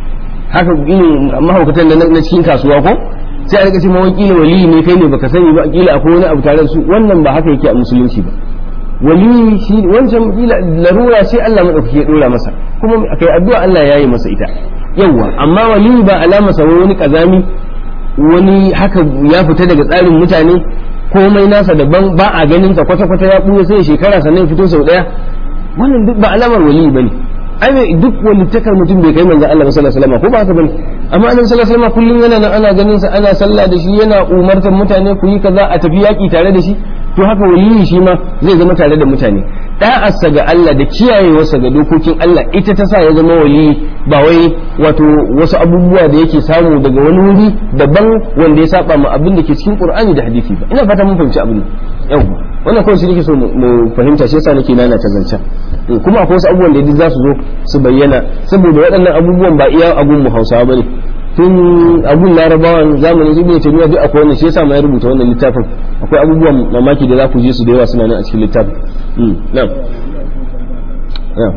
haka irin mahaukatan da na cikin kasuwa ko sai a rika ce ma kila wali ne kai ne baka sani ba kila akwai wani abu tare da su wannan ba haka yake a musulunci ba wali shi wancan kila larura sai Allah madaukake ya dora masa kuma kai addu'a Allah ya yi masa ita yawa amma wali ba alama sa wani kazami wani haka ya fita daga tsarin mutane komai nasa daban ba a ganin sa kwata kwata ya buya sai shekara sannan fito sau daya wannan duk ba alamar wali bane ai mai duk walittakar mutum bai kai manzo Allah sallallahu alaihi wasallam ko ba haka bane amma annabi sallallahu alaihi wasallam kullun yana nan ana ganin sa ana sallah da shi yana umartar mutane ku yi kaza a tafi yaki tare da shi to haka waliyi shi ma zai zama tare da mutane da'arsa ga Allah da kiyayewarsa ga dokokin Allah ita ta sa ya zama waliyi ba wai wato wasu abubuwa da yake samu daga wani wuri daban wanda ya saba ma abin da ke cikin Qur'ani da hadisi ba ina fata mun fahimci abin yau wannan kawai shi nake so mu fahimta shi yasa nake nana ta zancen kuma akwai wasu abubuwan da za su zo su bayyana saboda waɗannan abubuwan ba iya abun mu Hausawa bane tun abun larabawan zamanin ibn taymiya duk akwai wannan shi yasa ma ya rubuta wannan littafin akwai abubuwan mamaki da za ku je su da yawa suna nan a cikin littafin na'am na'am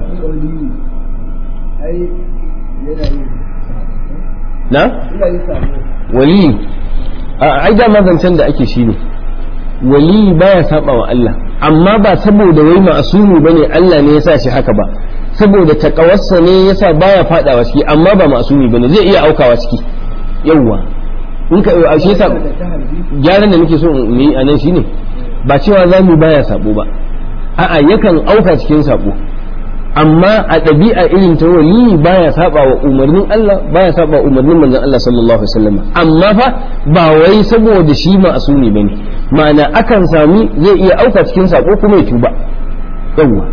na wali a ai da zancen da ake shi ne wali baya saba wa Allah amma ba saboda wai ma'asumi bane Allah ne ya sa shi haka ba saboda takawarsa ne yasa baya fadawa ciki amma ba ma'asumi bane zai iya aukawa ciki yawwa in ka a shi yasa gyaran da nake so in yi anan shine ba cewa zamu baya sabo ba a'a yakan auka cikin sabo amma a ɗabi'a irin ta wali baya saba wa umarnin Allah baya saba wa umarnin manzon Allah sallallahu alaihi wasallam amma fa ba wai saboda shi ma'asumi bane ma'ana akan sami zai iya auka cikin sako kuma ya tuba yawwa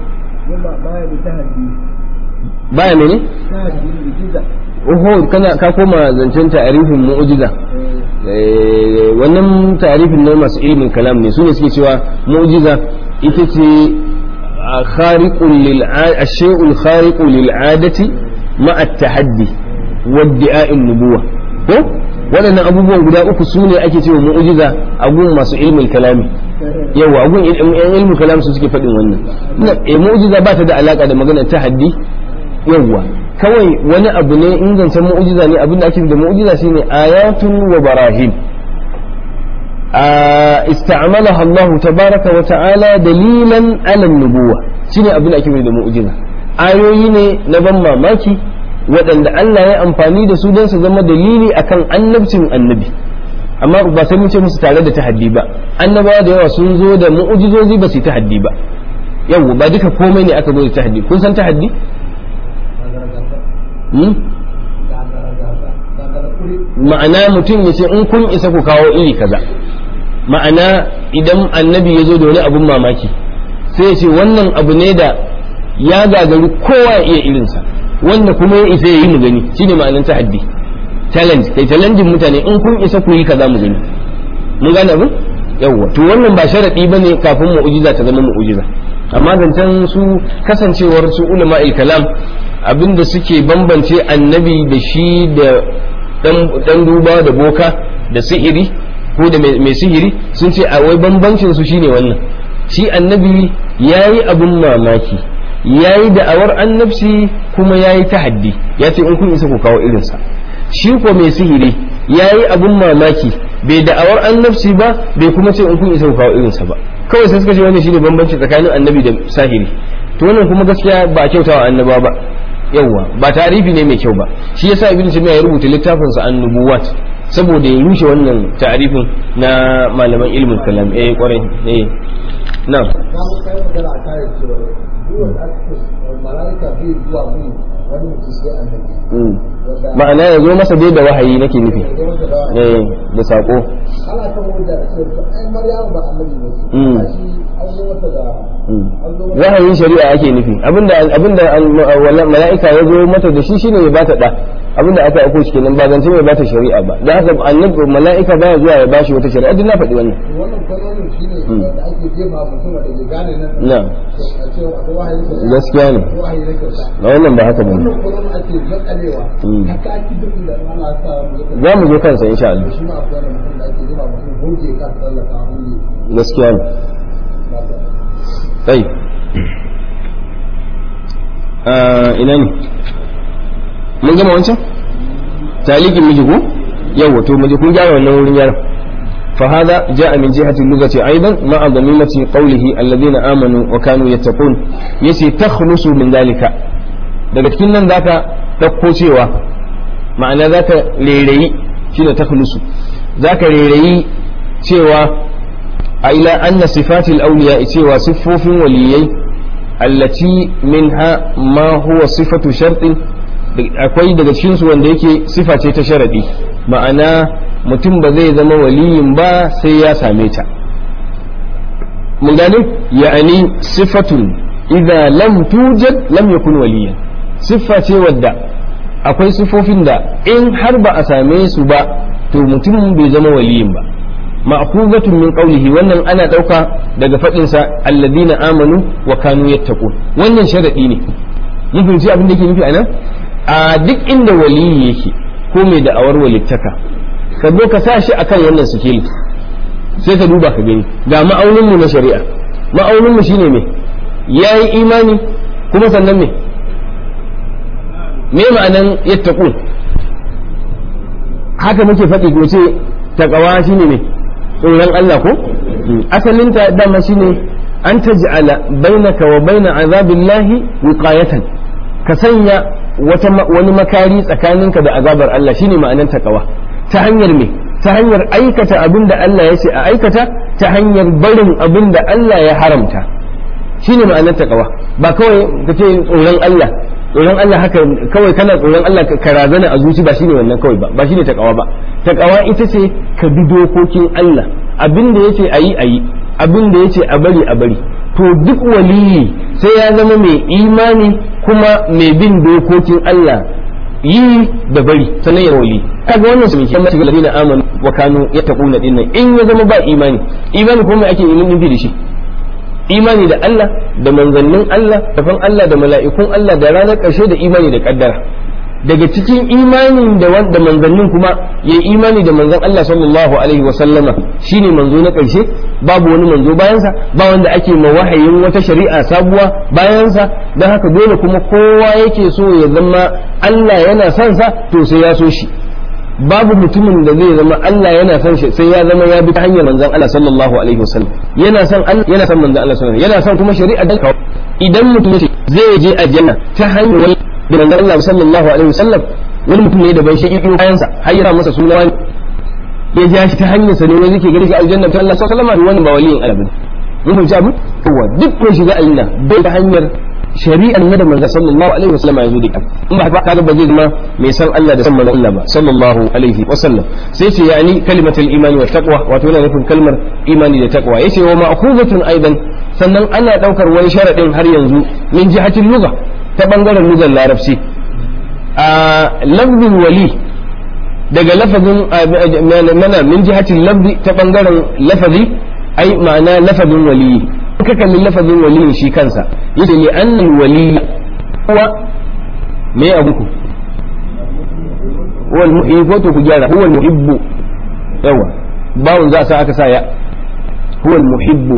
baya mene oho kana ka koma zancen ta'arifin mu'jiza wannan ta'arifin na masu ilimin kalam ne su ne suke cewa mu'jiza ita ce khariqul lil ashay'ul khariqu lil adati ma'a at-tahaddi wa iddi'a'in nubuwa ko waɗannan abubuwan guda uku su ne ake cewa mu'jiza a gun masu ilmin kalami yawa a gun ilmin kalam su suke faɗin wannan e mu'jiza ba ta da alaka da maganar tahaddi yawa kawai wani abu ne in zancen mu'jiza ne abin da ake da mu'jiza shine ayatun wa barahin استعملها الله تبارك وتعالى دليلا على النبوة شنو أبن أكيد da mu'jiza ayoyi ne na ban mamaki waɗanda Allah ya amfani da su don su zama dalili akan annabcin annabi amma ba sai mun ce musu tare da tahaddi ba annabawa da yawa sun zo da mu'ujizozi ba su yi tahaddi ba yau ba duka komai ne aka zo da tahaddi kun san tahaddi ma'ana mutum ya ce in kun isa ku kawo iri kaza ma'ana idan annabi ya zo da wani abun mamaki sai ya ce wannan abu ne da ya gagari kowa ya iya irinsa wanda kuma ya isa ya yi mu gani shine ma'anar tahaddi challenge kai challenge mutane in kun isa ku yi kaza mu gani mun gane abin yawwa to wannan ba sharadi bane kafin mu'jiza ta zama mu'jiza amma zancen su kasancewar su ulama kalam abinda suke bambance annabi da shi da dan duba da boka da sihiri ko da mai sihiri sun ce a wai bambancin su shine wannan shi annabi yayi abun mamaki yayi da'awar annabci kuma yayi tahaddi ya ce in kun isa ku kawo irinsa shi ko mai sihiri yayi abun mamaki bai da'awar annabci ba bai kuma ce in kun isa ku kawo irinsa ba kawai sai suka ce wannan shine bambanci tsakanin annabi da sahiri to wannan kuma gaskiya ba kyautawa annaba ba yawwa ba tarifi ne mai kyau ba shi yasa ibn taymiya ya rubuta littafin sa annubuwat saboda ya rushe wannan ta'arifin na malaman ilmin kalam eh kwarai eh na ma'ana ya zo masa dai da wahayi nake nufi eh da sako ana kan wanda ai maryam ba annabi ne shi an zo mata da wahayin shari'a ake nufi abinda abinda mala'ika ya zo mata da shi shine ya bata da abinda aka aiko shi kenan ba zance mai bata shari'a ba da haka annabi mala'ika baya zuwa ya bashi wata shari'a duk na faɗi wannan wannan kwayoyin shine da ake jefa mutum da ke gane nan na a cewa akwai wahayin shari'a gaskiya ne wahayi na kyauta na wannan ba haka bane wannan kwayoyin ake zakalewa haka ake duk da Allah ya sa mu za mu zo kansa insha Allah shi ma akwai wani mutum da ake jefa mutum goge ka tsallaka wani gaskiya ne طيب آه ina ne mun gama wancan talikin miji ko yawa to miji kun gyara wannan wurin gyara فهذا جاء من جهة اللغة أيضا مع ضميمة قوله الذين آمنوا وكانوا يتقون يسي تخلص من ذلك daga cikin nan zaka ɗauko cewa ma'ana zaka rairayi shine takhlusu zaka rairayi cewa a ila anna sifatil awliya cewa siffofin waliyai allati minha ma huwa sifatu shartin akwai daga cikin su wanda yake sifa ce ta sharadi ma'ana mutum ba zai zama waliyin ba sai ya same ta mun gane ya'ani sifatun idza lam tujad lam yakun waliyan siffa ce wadda akwai sifofin da in har ba a same su ba to mutum bai zama waliyin ba ma'khuzatun min qawlihi wannan ana dauka daga fadin sa alladina amanu wa kanu yattaqun wannan sharadi ne mun fahimci abin da yake nufi anan a duk inda waliyi yake ko mai da'awar walittaka ka zo ka sa shi akan wannan sikeli sai ka duba ka gani ga ma'aunin mu na shari'a ma'aunin mu shine me yayi imani kuma sannan me me ma'anan yattaqun haka muke faɗi ko ce taqwa shine me tsoron Allah ko asalinta dama shine an taj'ala bainaka wa baina azabillahi wiqayatan ka sanya wata wani makari tsakaninka da azabar Allah shine ma'anan taqwa ta hanyar me ta hanyar aikata abin da Allah ya ce a aikata ta hanyar barin abin da Allah ya haramta shine ma'anar taqwa ba kawai ka ce tsoron Allah tsoron Allah haka kawai kana tsoron Allah ka razana a zuci ba shine wannan kawai ba ba shine taqwa ba taqwa ita ce ka bi dokokin Allah abin da yace ayi ayi abin da yace a bari a bari to duk waliyi sai ya zama mai imani kuma mai bin dokokin Allah yi da bari sannan ya wali kaga wannan su mai mace ladina amanu wa kanu yattaquna dinnan in ya zama ba imani imani kuma ake yin nufi da shi imani da Allah da manzannin Allah da fan Allah da mala'ikun Allah da ranar ƙarshe da imani da kaddara daga cikin imanin da wanda manzannin kuma ya imani da manzon Allah sallallahu alaihi wa sallama shine manzo na ƙarshe babu wani manzo bayansa ba wanda ake ma wahayin wata shari'a sabuwa bayansa don haka dole kuma kowa yake so ya zama Allah yana son sa to sai ya so shi babu mutumin da zai zama Allah yana son shi sai ya zama ya bi ta hanyar manzon Allah sallallahu alaihi wasallam yana son Allah yana son manzon Allah sallallahu alaihi wasallam yana son kuma shari'a da idan mutum zai je aljanna ta hanyar da manzon Allah sallallahu alaihi wasallam wani mutum ne da bai shi ido bayansa har yana masa suna wani ya ja shi ta hanyar sa ne wani zai gari shi aljanna ta Allah sallallahu alaihi wasallam wannan ba waliyin Allah bane mun fahimci abu kowa duk mai shiga aljanna bai ta hanyar shari'ar na da manzo sallallahu alaihi wasallam ya zo da ita in ba haka kaga ba zai zama mai san Allah da san manzo Allah ba sallallahu alaihi wasallam sai ce yani kalimatul imani wa taqwa wato yana nufin kalmar imani da taqwa yace wa ma'khuzatun aidan sannan ana daukar wani sharadin har yanzu min jihatil lugha ta bangaren lugar larabci a lafzin wali daga lafazin mana min jihatil lafzi ta bangaren lafazi ai ma'ana lafazin waliyi ka kalli lafazin waliyin shi kansa yace li annal wali huwa me abu ku huwa al-muhibbu to ku gyara huwa al-muhibbu yawa bawun za sa aka sa ya huwa al-muhibbu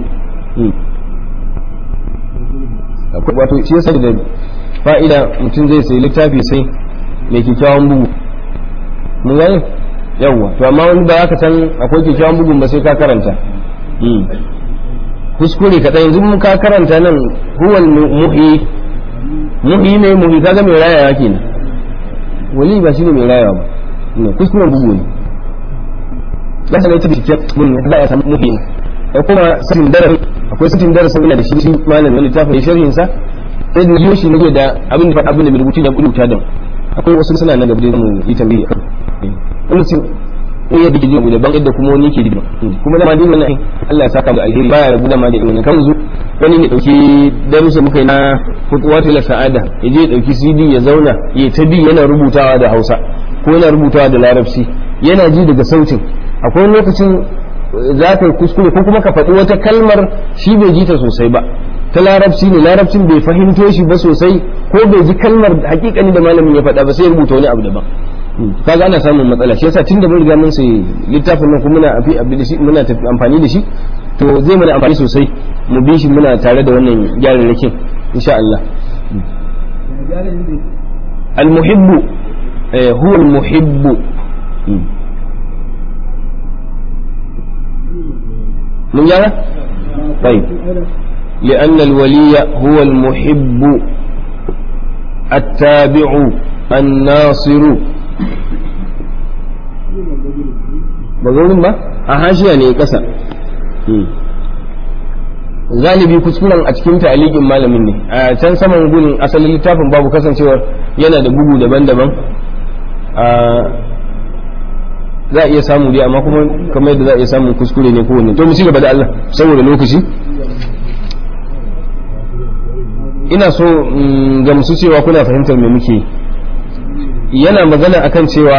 wato shi yasa da fa'ida mutum zai sai littafi sai mai kyakkyawan bugu mun gane yawa to amma wani ba ka san akwai kyakkyawan bugun ba sai ka karanta kuskure kaɗan yanzu mun ka karanta nan huwal muhi muhi ne muhi kaga mai rayawa kenan wali ba shine mai rayawa ba ne kuskuren bugu ne ya sanar ta bincike mun za a samu muhi da kuma satin darasin akwai satin darasin ina da shi shi malamin wani littafin sharhin sa sai da yoshi ne da abin da abin da mai rubutu da rubuta da akwai wasu suna nan gaba da mu yi tambayi wani sun iya da gidan da ban yadda kuma wani ke digima kuma da ma din wannan Allah ya saka da alheri baya rabu da ma da irin kan zu wani ne dauki darussa muka yi na futuwatu la sa'ada ya je dauki CD ya zauna ya ta bi yana rubutawa da Hausa ko yana rubutawa da Larabci yana ji daga sautin akwai lokacin za ka kuskure ko kuma ka faɗi wata kalmar shi bai ji ta sosai ba ta larabci ne larabcin bai fahimto shi ba sosai ko bai ji kalmar hakikani da malamin ya faɗa ba sai ya rubuta wani abu daban kaga ana samun matsala shi yasa tunda mun riga mun sai littafin nan kuma muna afi abin da shi muna amfani da shi to zai mana amfani sosai mu bi shi muna tare da wannan gyararrakin insha Allah almuhibbu huwa al-muhibbu mun gyara طيب لأن الولي هو المحب التابع الناصر ba ba a hashiya ne kasa galibi kuskuren a cikin ta'alikin malamin ne a can saman gun asalin littafin babu kasancewar yana da bugu daban-daban za a iya samu dai amma kuma kamar yadda za a iya samun kuskure ne kowanne to mu ci gaba da Allah saboda lokaci ina so gamsu cewa kuna fahimtar me muke yana magana akan cewa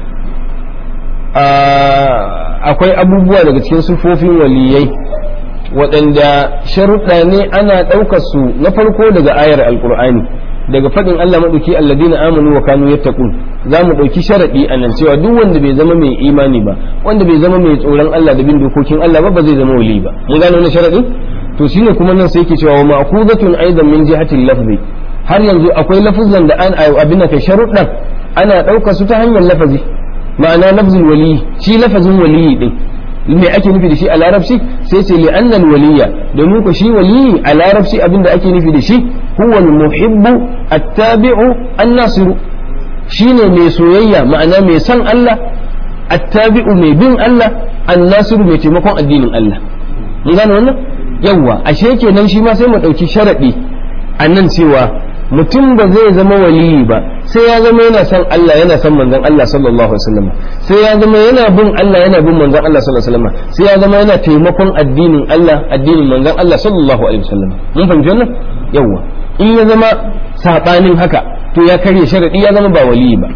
akwai abubuwa daga cikin sufofin waliyai waɗanda sharuɗa ne ana ɗaukar su na farko daga ayar alkur'ani daga faɗin Allah maɗauki alladina amanu wa kanu yattaqun za mu ɗauki sharaɗi a nan cewa duk wanda bai zama mai imani ba wanda bai zama mai tsoron Allah da bin dokokin Allah ba ba zai zama wali ba mun gane wannan sharaɗi to shine kuma nan sai yake cewa wa ma'khuzatun aidan min jihatil lafzi har yanzu akwai lafuzan da an abin da kai sharuɗan ana ɗaukar su ta hanyar lafazi ma'ana lafzul wali shi lafazin waliyi din me ake nufi da shi a larabci sai ce li'annal waliya domin ku shi waliyi a larabci abinda ake nufi da shi huwa al-muhibbu at-tabi'u an-nasiru shine mai soyayya ma'ana mai son Allah at-tabi'u mai bin Allah an-nasiru mai taimakon addinin Allah mun gane wannan yawa ashe kenan shi ma sai mu dauki sharadi annan cewa mutum ba zai zama waliyi ba sai ya zama yana son Allah yana son manzon Allah sallallahu alaihi wasallam sai ya zama yana bin Allah yana bin manzon Allah sallallahu alaihi wasallam sai ya zama yana taimakon addinin Allah addinin manzon Allah sallallahu alaihi wasallam mun fahimci wannan yawa in ya zama sabanin haka to ya karya sharadi ya zama ba waliyi ba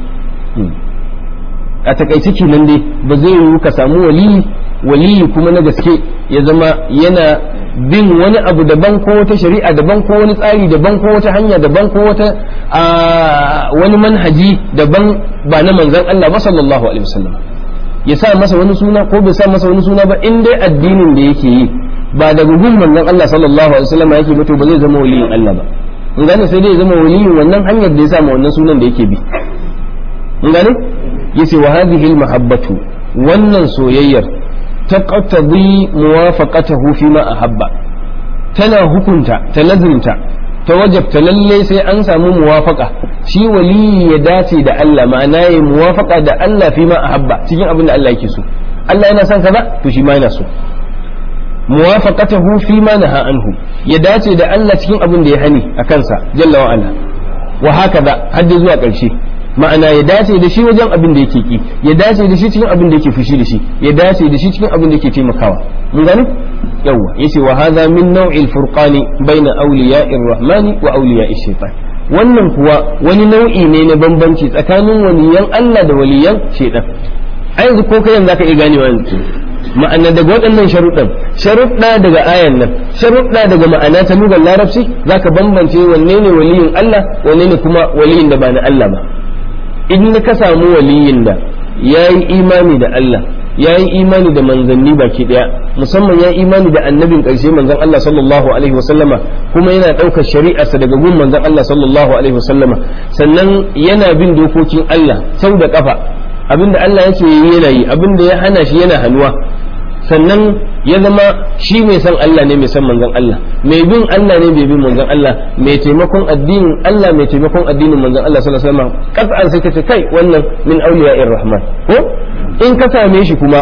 a takaice kenan dai ba zai yiwu ka samu waliyi waliyi kuma na gaske ya zama yana bin wani abu daban ko wata shari'a daban ko wani tsari daban ko wata hanya daban ko wata wani manhaji daban ba na manzan Allah ba sallallahu alaihi wasallam ya sa masa wani suna ko bai sa masa wani suna ba in dai addinin da yake yi ba daga gun manzan Allah sallallahu alaihi wasallam yake mutu ba zai zama waliyin Allah ba in gane sai dai ya zama waliyin wannan hanyar da ya sa wannan sunan da yake bi in gane yace wa hadhihi al-mahabbatu wannan soyayyar taqtadi muwafaqatahu fi ma ahabba tana hukunta ta lazimta ta wajabta lalle sai an samu muwafaqa shi wali ya dace da Allah ma'ana ya muwafaqa da Allah fi ma ahabba cikin abin da Allah yake so Allah yana son kaza to shi ma yana so muwafaqatahu fi ma naha anhu ya dace da Allah cikin abin da ya hani a kansa jalla wa ala wa hakaza har zuwa ƙarshe ma'ana ya dace da shi wajen abin da yake ki ya dace da shi cikin abin da yake fushi da shi ya dace da shi cikin abin da yake taimakawa mun gani yawa yace wa hadha min naw'il furqani baina awliya'ir rahmani wa awliya'ish shaitan wannan kuwa wani nau'i ne na bambanci tsakanin waliyan Allah da waliyan shaitan a yanzu ko kai yanzu zaka iya ganewa yanzu ma'ana daga waɗannan sharuɗan sharuɗa daga ayan nan sharuɗa daga ma'ana ta lugar larabci zaka bambance wanne ne waliyin Allah wanne ne kuma waliyin da ba na Allah ba in ka samu waliyin da ya yi imani da Allah ya yi imani da manzanni baki daya musamman ya yi imani da annabin ƙarshe manzan Allah sallallahu alaihi wasallama kuma yana ɗaukar shari'arsa daga gun manzan Allah sallallahu alaihi wasallama sannan yana bin dokokin Allah sau da kafa abinda Allah yake yi yana yi abinda ya hana shi yana hannuwa sannan ya zama shi mai san Allah ne mai san manzon Allah mai bin Allah ne mai bin manzon Allah mai taimakon addinin Allah mai taimakon addinin manzon Allah sallallahu alaihi wasallam qat'an sai kace kai wannan min awliya'ir rahman ko in ka same shi kuma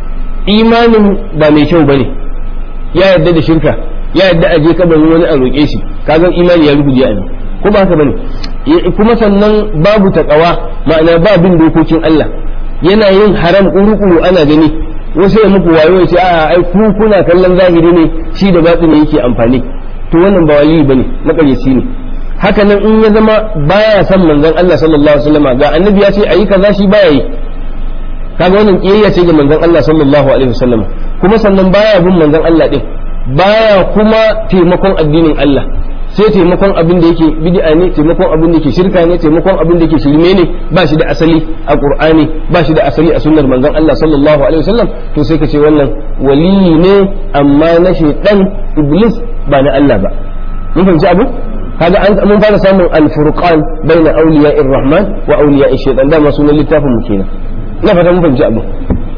imanin ba mai kyau bane ya yarda da shirka ya yarda a je kabarin wani a roƙe shi kaga imani ya ruguje a ko ba haka bane kuma sannan babu takawa ma'ana ba bin dokokin Allah yana yin haram kuru-kuru ana gani wasu ya muku wayo ya ce a ai ku kuna kallon zahiri ne shi da batini yake amfani to wannan ba wali bane makaryaci ne haka nan in ya zama baya son manzon Allah sallallahu alaihi wasallam ga annabi ya ce ayi kaza shi baya yi kaga wannan kiyayya ce ga manzon Allah sallallahu alaihi wasallam kuma sannan baya bin manzon Allah din baya kuma taimakon addinin Allah sai taimakon abin da yake bid'a ne taimakon abin da yake shirka ne taimakon abin da yake shirme ne ba shi da asali a qur'ani ba shi da asali a sunnar manzon Allah sallallahu alaihi wasallam to sai ka ce wannan waliyi ne amma na shaytan iblis ba na Allah ba mun fahimci abu kaga an mun fara samun al-furqan baina awliya'ir rahman wa awliya'ish shaytan da ma sunan littafin mu kenan ina fata mun fahimci abu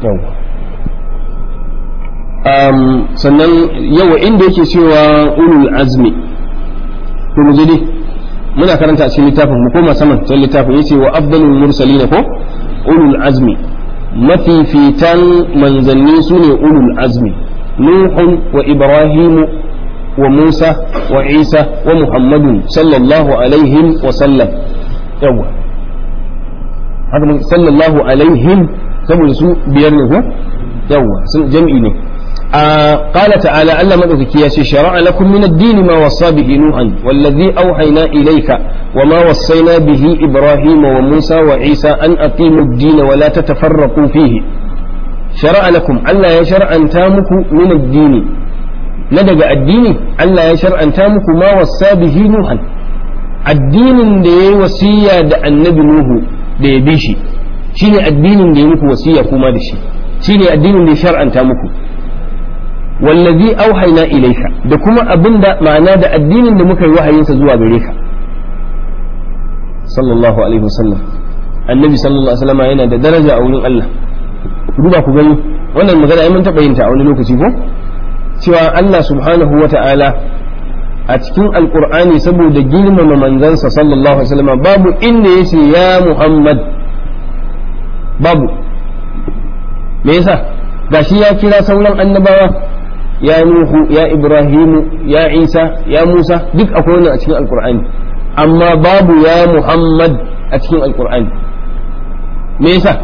um, sannan yawa inda yake cewa ulul azmi to mu je dai muna karanta a cikin littafin mu koma saman can littafin yace wa afdalul mursalin ko ulul azmi mafifitan manzanni sune ulul azmi nuhun wa ibrahimu wa musa wa isa wa muhammadun sallallahu alaihim wa sallam yawa haka sallallahu alaihim saboda su biyar ne ko yawa sun jam'i ne قال تعالى ألا مدعوك يا شرع لكم من الدين ما وصى به نوحا والذي أوحينا إليك وما وصينا به إبراهيم وموسى وعيسى أن أقيموا الدين ولا تتفرقوا فيه شرع لكم ألا يشرع أن تامك من الدين ندق الدين ألا يشرع أن تامك ما وصى به نوحا الدين دي وصية النبي نوح دي بيشي شيني الدين دي مكو وصية كما دشي شيني الدين دي شرع أن تامكو wallazi auhayna ilayka da kuma abinda ma'ana da addinin da muka yi wahayinsa zuwa gare ka sallallahu alaihi wasallam annabi sallallahu alaihi wasallam yana da daraja a wurin Allah duba ku gani wannan magana ai mun taɓa yin ta a wani lokaci ko cewa Allah subhanahu wa ta'ala a cikin alqur'ani saboda girmama manzansa sallallahu alaihi wasallam babu inda yace ya Muhammad babu me yasa gashi ya kira sauran annabawa ya Nuhu ya Ibrahimu ya Isa ya Musa duk akwai wannan a cikin Alkur'ani amma babu ya Muhammad a cikin Alkur'ani me yasa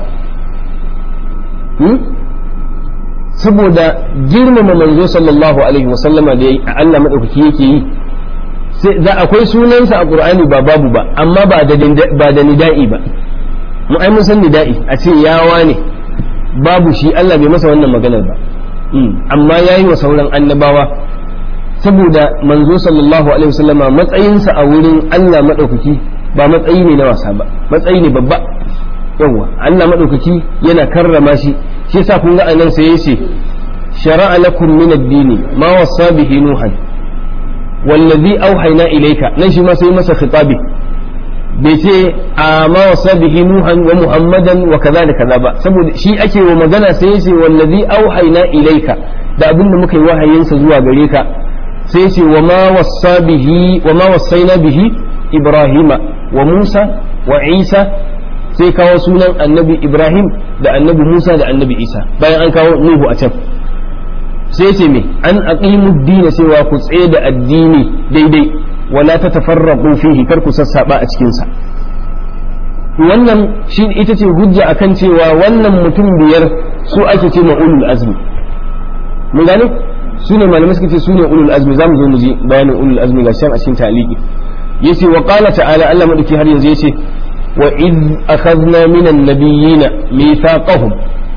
saboda girmama manzo sallallahu alaihi wasallama da Allah madaukaki yake yi sai za akwai sunansa a Qur'ani ba babu ba amma ba da ba da nida'i ba mu ai mun san nida'i a ce yawa ne babu shi Allah bai masa wannan maganar ba amma ya yi wa sauran annabawa saboda manzo sallallahu alaihi wasallama matsayinsa a wurin Allah maɗaukaki ba matsayi ne na wasa ba matsayi ne babba yawa Allah maɗaukaki yana karrama shi shi yasa kun ga anan sai yace shara'a lakum min ad-dini ma wasa bihi nuhan wallazi auhayna ilayka nan shi ma sai masa khitabi bai ce a ma wasa bihi nuhan wa muhammadan wa kaza da kaza ba saboda shi ake wa magana sai yace wallazi auhayna ilayka da abin da muka yi wahayinsa zuwa gare ka sai yace wa ma wasa bihi wa ma wasaina bihi ibrahima wa musa wa isa sai kawo sunan annabi ibrahim da annabi musa da annabi isa bayan an kawo nuhu a can sai ce me an aqimu dina cewa ku tsaye da addini daidai wala ta tafarraqu fihi kar ku sassaba a cikin sa wannan shi ita ce hujja akan cewa wannan mutum biyar su ake ce ulul azmi mun gane su ne malamai suka ce su ne ulul azmi zamu zo mu ji bayanin ulul azmi ga shan a cikin taliki yace wa qala ta'ala Allah madauki har yanzu yace wa id akhadna minan nabiyyina mithaqahum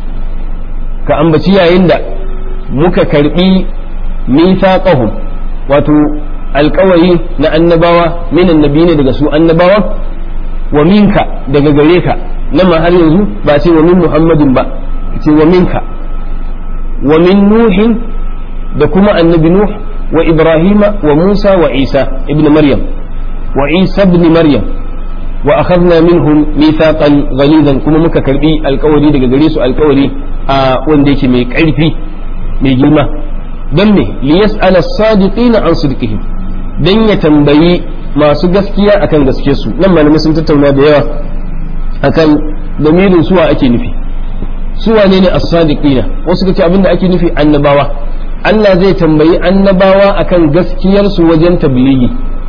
ka ambaci yayin da muka karbi mithaqahum wato alkawari na annabawa minan nabiyina daga su annabawa wa minka daga gare ka nan ma har yanzu ba ce wa min muhammadin ba ce wa minka wa min nuhin da kuma annabi nuh wa ibrahima wa musa wa isa ibn maryam wa isa ibn maryam wa akhadna minhum mithaqan ghalidan kuma muka karbi alkawari daga gare su alkawari a wanda yake mai karfi mai girma dan me liyas'ala as-sadiqina an sidqihim dan ya tambayi masu gaskiya akan gaske su nan malamai sun tattauna da yawa akan damirin suwa ake nufi suwa ne ne as-sadiqina wasu kace abinda ake nufi annabawa Allah zai tambayi annabawa akan gaskiyar su wajen tabligi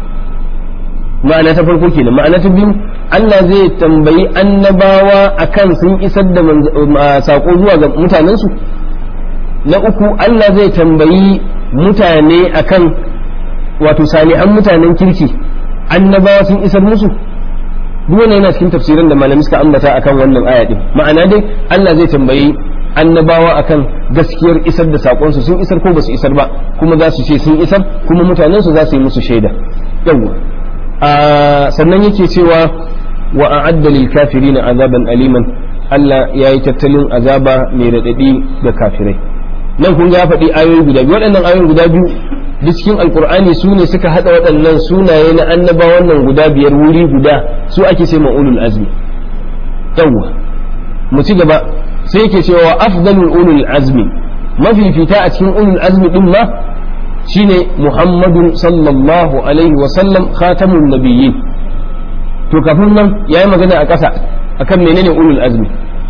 ma'ana ta farko kenan ma'ana ta biyu Allah zai tambayi annabawa akan sun isar da sako zuwa ga mutanen su na uku Allah zai tambayi mutane akan wato salihan mutanen kirki annabawa sun isar musu duk wannan yana cikin tafsirin da malamai suka ambata akan wannan aya din ma'ana dai Allah zai tambayi annabawa akan gaskiyar isar da sakonsu sun isar ko basu isar ba kuma za su ce sun isar kuma mutanen su za su yi musu shaida yawa sannan yake cewa wa a'adda lil kafirina azaban aliman Allah ya yi tattalin azaba mai radadi ga kafirai nan kun ga ya faɗi ayoyi guda biyu waɗannan ayoyi guda biyu duk cikin alkur'ani su ne suka haɗa waɗannan sunaye na annaba wannan guda biyar wuri guda su ake ce ulul azmi yawwa mu ci gaba sai yake cewa afdalul ulul azmi mafifita a cikin ulul azmi din ma shine muhammadun sallallahu alaihi wa sallam khatamun nabiyyin to kafin nan yayi magana a ƙasa akan menene ulul azmi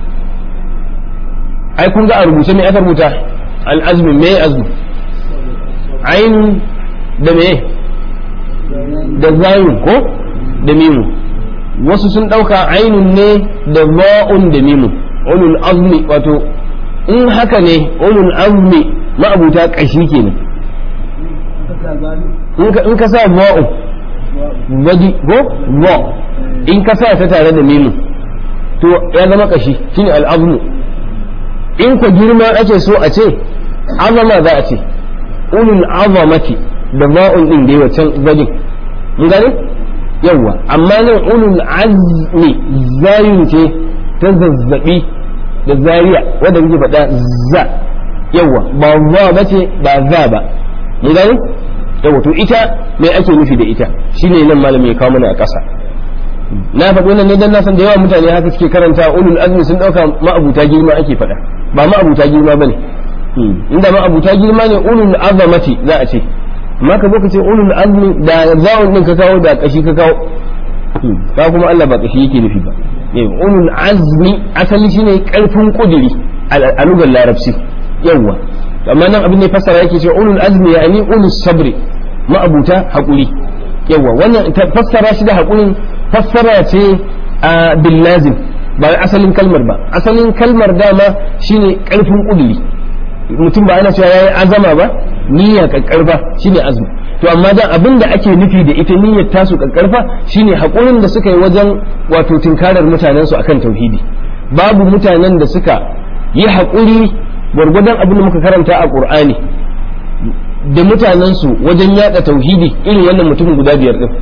ai kun ga a rubuce me aka rubuta al azmi me azmi ainu da me da zayun ko da mimu wasu sun ɗauka ainun ne da ba'un da mimu ulul azmi wato in haka ne ulul azmi ma'abuta ƙashi kenan in ka sa ba'un badi ko ba in ka sa ta tare da mimu to ya zama ƙashi shine al'azmu in ka girma ake so a ce azama za a ce ulul azamati da ba'un din da wancan gadin mun gane yawa amma nan ulul azmi zayin ce ta zazzabi da zariya wanda muke faɗa za yawa ba za ba ce ba za ba mun gane yawa to ita me ake nufi da ita shine nan malami ya kawo mana a ƙasa na faɗi wannan ne dan na san da yawa mutane haka suke karanta ulul azmi sun ɗauka ma'abuta girma ake faɗa ba ma'abuta girma bane inda ma'abuta girma ne ulul azamati za a ce amma ka zo ka ce ulul azmi da zawon din ka kawo da kashi ka kawo ka kuma Allah ba kashi yake nufi ba ulul azmi asali shine karfin kudiri a lugar larabci yawa amma nan abin da ya fassara yake cewa ulul azmi yani ulul sabri ma'abuta hakuri yawa wannan fassara shi da hakurin fassara ce a bil lazim ba asalin kalmar ba asalin kalmar dama shine karfin kudiri mutum ba ana cewa yayi azama ba niyya kakkarfa shine azumi to amma dan abin da ake nufi da ita niyyar tasu kakkarfa shine hakurin da suka yi wajen wato tinkarar mutanen su akan tauhidi babu mutanen da suka yi hakuri gwargwadon abin da muka karanta a qur'ani da mutanen su wajen yada tauhidi irin wannan mutumin guda biyar din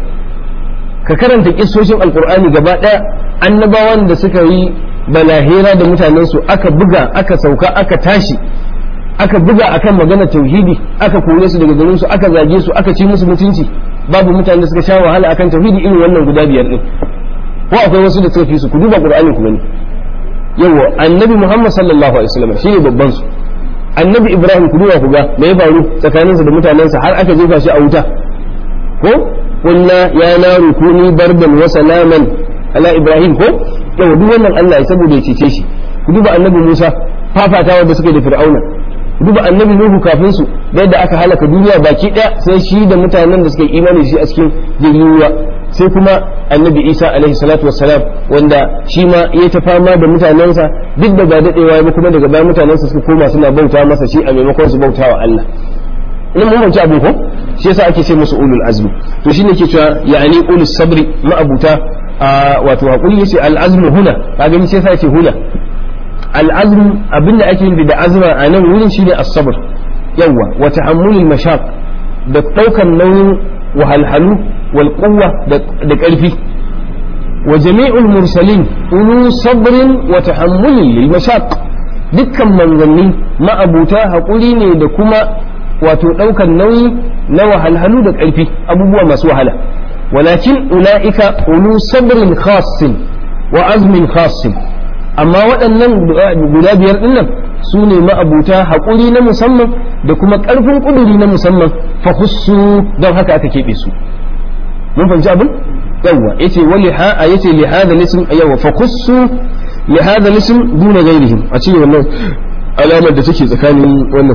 ka karanta kissoshin alqur'ani gaba daya annabawan da suka yi balahira da mutanen su aka buga aka sauka aka tashi aka buga akan magana tauhidi aka kore su daga garin su aka zage su aka ci musu mutunci babu mutane da suka sha wahala akan tauhidi irin wannan guda biyar din ko akwai wasu da suka fi su ku duba qur'ani ku gani yawa annabi muhammad sallallahu alaihi wasallam shine babban su annabi ibrahim ku duba ku ga me ya faru tsakaninsa da mutanensa har aka jefa shi a wuta ko qulna ya naru kuni bardan wa salaman ala ibrahim ko yawa duk wannan Allah ya saboda ya cece shi ku duba annabi musa fafatawa da suke da fir'auna duba annabi nuhu kafin su da yadda aka halaka duniya baki daya sai shi da mutanen da suka yi imani shi a cikin jirgin ruwa sai kuma annabi isa alaihi salatu wassalam wanda shi ma ya ta fama da mutanensa duk da ba dadewa ba kuma daga bayan mutanensa suka koma suna bauta masa shi a maimakon su bauta wa Allah in mun bauci abu ko shi yasa ake ce musu ulul azmi to shine ke cewa ya'ani ulus sabri ma'abuta wato hakuri yace al azmu huna kaga ni sai ce huna al'azm abinda ake yin da azma a nan wurin shine as-sabr yawa wa tahammulul mashaq da daukan nauyin wahalhalu wal quwwa da karfi wa jami'ul mursalin ulu sabrin wa tahammulin lil mashaq dukkan manzanni ma'abuta hakuri ne da kuma wato daukan nauyi na wahalhalu da karfi abubuwa masu wahala walakin ula'ika ulu sabrin khassin wa azmin khassin amma waɗannan guda biyar ɗin nan su ne ma'abuta haƙuri na musamman da kuma ƙarfin ƙuduri na musamman fa hussu don haka aka keɓe su mun fahimci abin yawwa yace wali ha a yace li hada lism yawwa fa hussu li hada lism duna ghairihim a cikin wannan alamar da take tsakanin wannan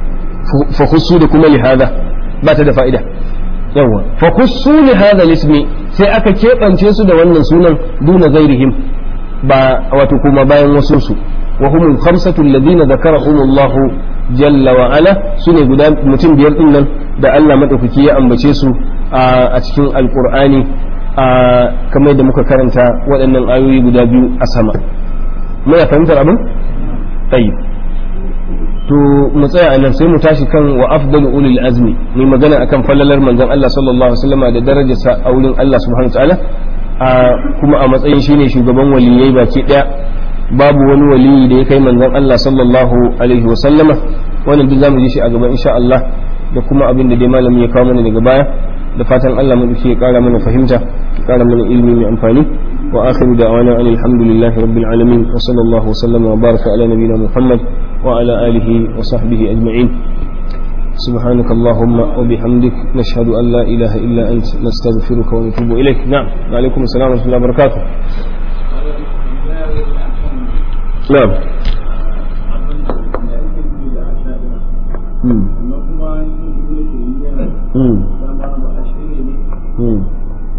fa hussu da kuma li hada ba ta da fa'ida yawwa fa hussu li hada lismi sai aka keɓance su da wannan sunan duna ghairihim ba wato kuma bayan wasu su wa humul khamsatu alladhina dhakarahumullah jalla wa ala sune guda mutum biyar din nan da Allah madaukaki ya ambace su a cikin alqur'ani kamar da muka karanta waɗannan ayoyi guda biyu a sama muna fahimtar abin tayyib to mu tsaya a nan sai mu tashi kan wa afdalu ulil azmi mai magana akan fallalar manzon Allah sallallahu alaihi wasallam da darajarsa a wurin Allah subhanahu wa ta'ala kuma a matsayin shine shugaban waliyai baki daya babu wani waliyi da ya kai manzon Allah sallallahu alaihi wa sallama wannan duk zamu ji shi a gaba insha Allah da kuma abin da dai malami ya kawo mana daga baya da fatan Allah mu ya kara mana fahimta ya kara mana ilimi mai amfani wa akhiru da'wana alhamdulillahi rabbil alamin wa sallallahu wa sallama wa baraka ala nabiyyina muhammad wa ala alihi wa sahbihi ajma'in سبحانك اللهم وبحمدك نشهد أن لا إله إلا أنت نستغفرك ونتوب إليك نعم وعليكم السلام ورحمة الله وبركاته نعم مم. مم. مم.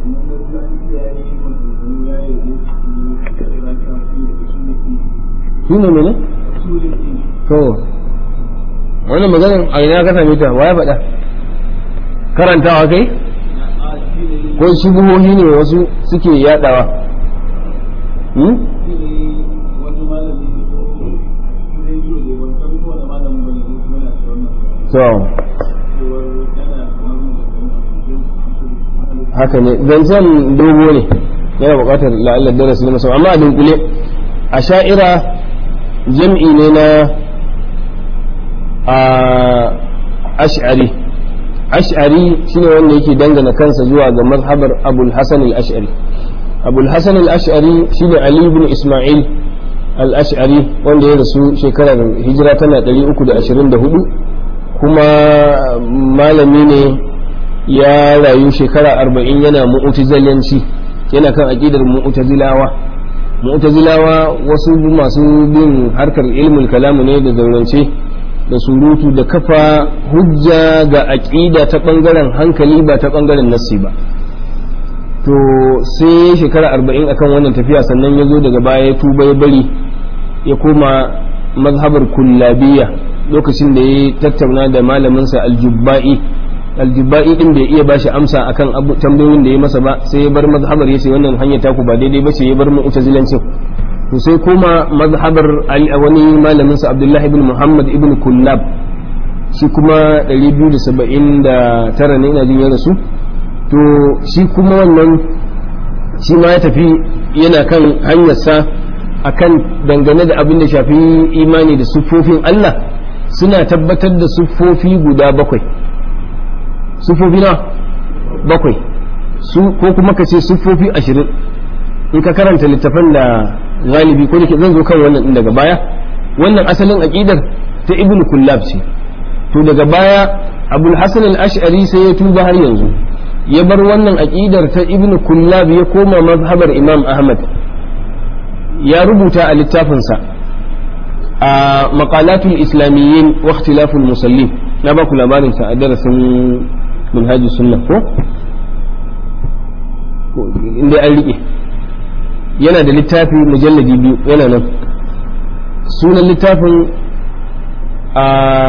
shi ne mene? to wannan maganin a ina ka same ta wa ya faɗa karantawa kai ko shubuhohi ne wasu suke yadawa hmm? so haka ne zancen dogo ne yana buƙatar la'allar darasi na musamman amma a dunkule a sha'ira jam'i ne na a ash'ari ash'ari shine wanda yake dangana kansa zuwa ga mazhabar abul hasan al-ash'ari abul hasan al-ash'ari shine ali ibn isma'il al-ash'ari wanda ya rasu shekarar hijira tana 324 kuma malami ne ya rayu shekara 40 yana mu'tazilanci yana kan aqidar mu'tazilawa mu'tazilawa wasu masu bin harkar ilmul kalamu ne da zaurance da surutu da kafa hujja ga aƙida ta ɓangaren hankali ba ta ɓangaren nassi ba to sai shekara arba'in akan wannan tafiya sannan ya zo daga baya ya tuba ya bari ya koma mazhabar kullabiya lokacin da ya tattauna da malaminsa aljubba'i aljubba'i din bai iya bashi amsa akan tambayoyin da ya masa ba sai ya bar mazhabar ya ce wannan hanyar taku ba daidai ba ce ya bar mu'tazilancin to sai kuma mazhabar wani malamin sa Abdullahi ibn Muhammad ibn Kullab shi kuma 279 ne ina jin ya rasu to shi kuma wannan shi ma ya tafi yana kan hanyarsa akan dangane da abin da shafi imani da siffofin Allah suna tabbatar da siffofi guda bakwai siffofi na bakwai su ko kuma ka ce siffofi ashirin in ka karanta littafan da galibi ko dake zan zo kan wannan din daga baya wannan asalin aqidar ta ibnu kullab ce to daga baya abul hasan al-ash'ari sai ya tuba har yanzu ya bar wannan aqidar ta ibnu kullab ya koma mazhabar imam ahmad ya rubuta a littafinsa a maqalatul islamiyyin wa ikhtilaful musallin na ba ku labarin sa a darasin minhajus sunna ko inda an rike yana da littafi mujalladi biyu yana nan sunan littafin a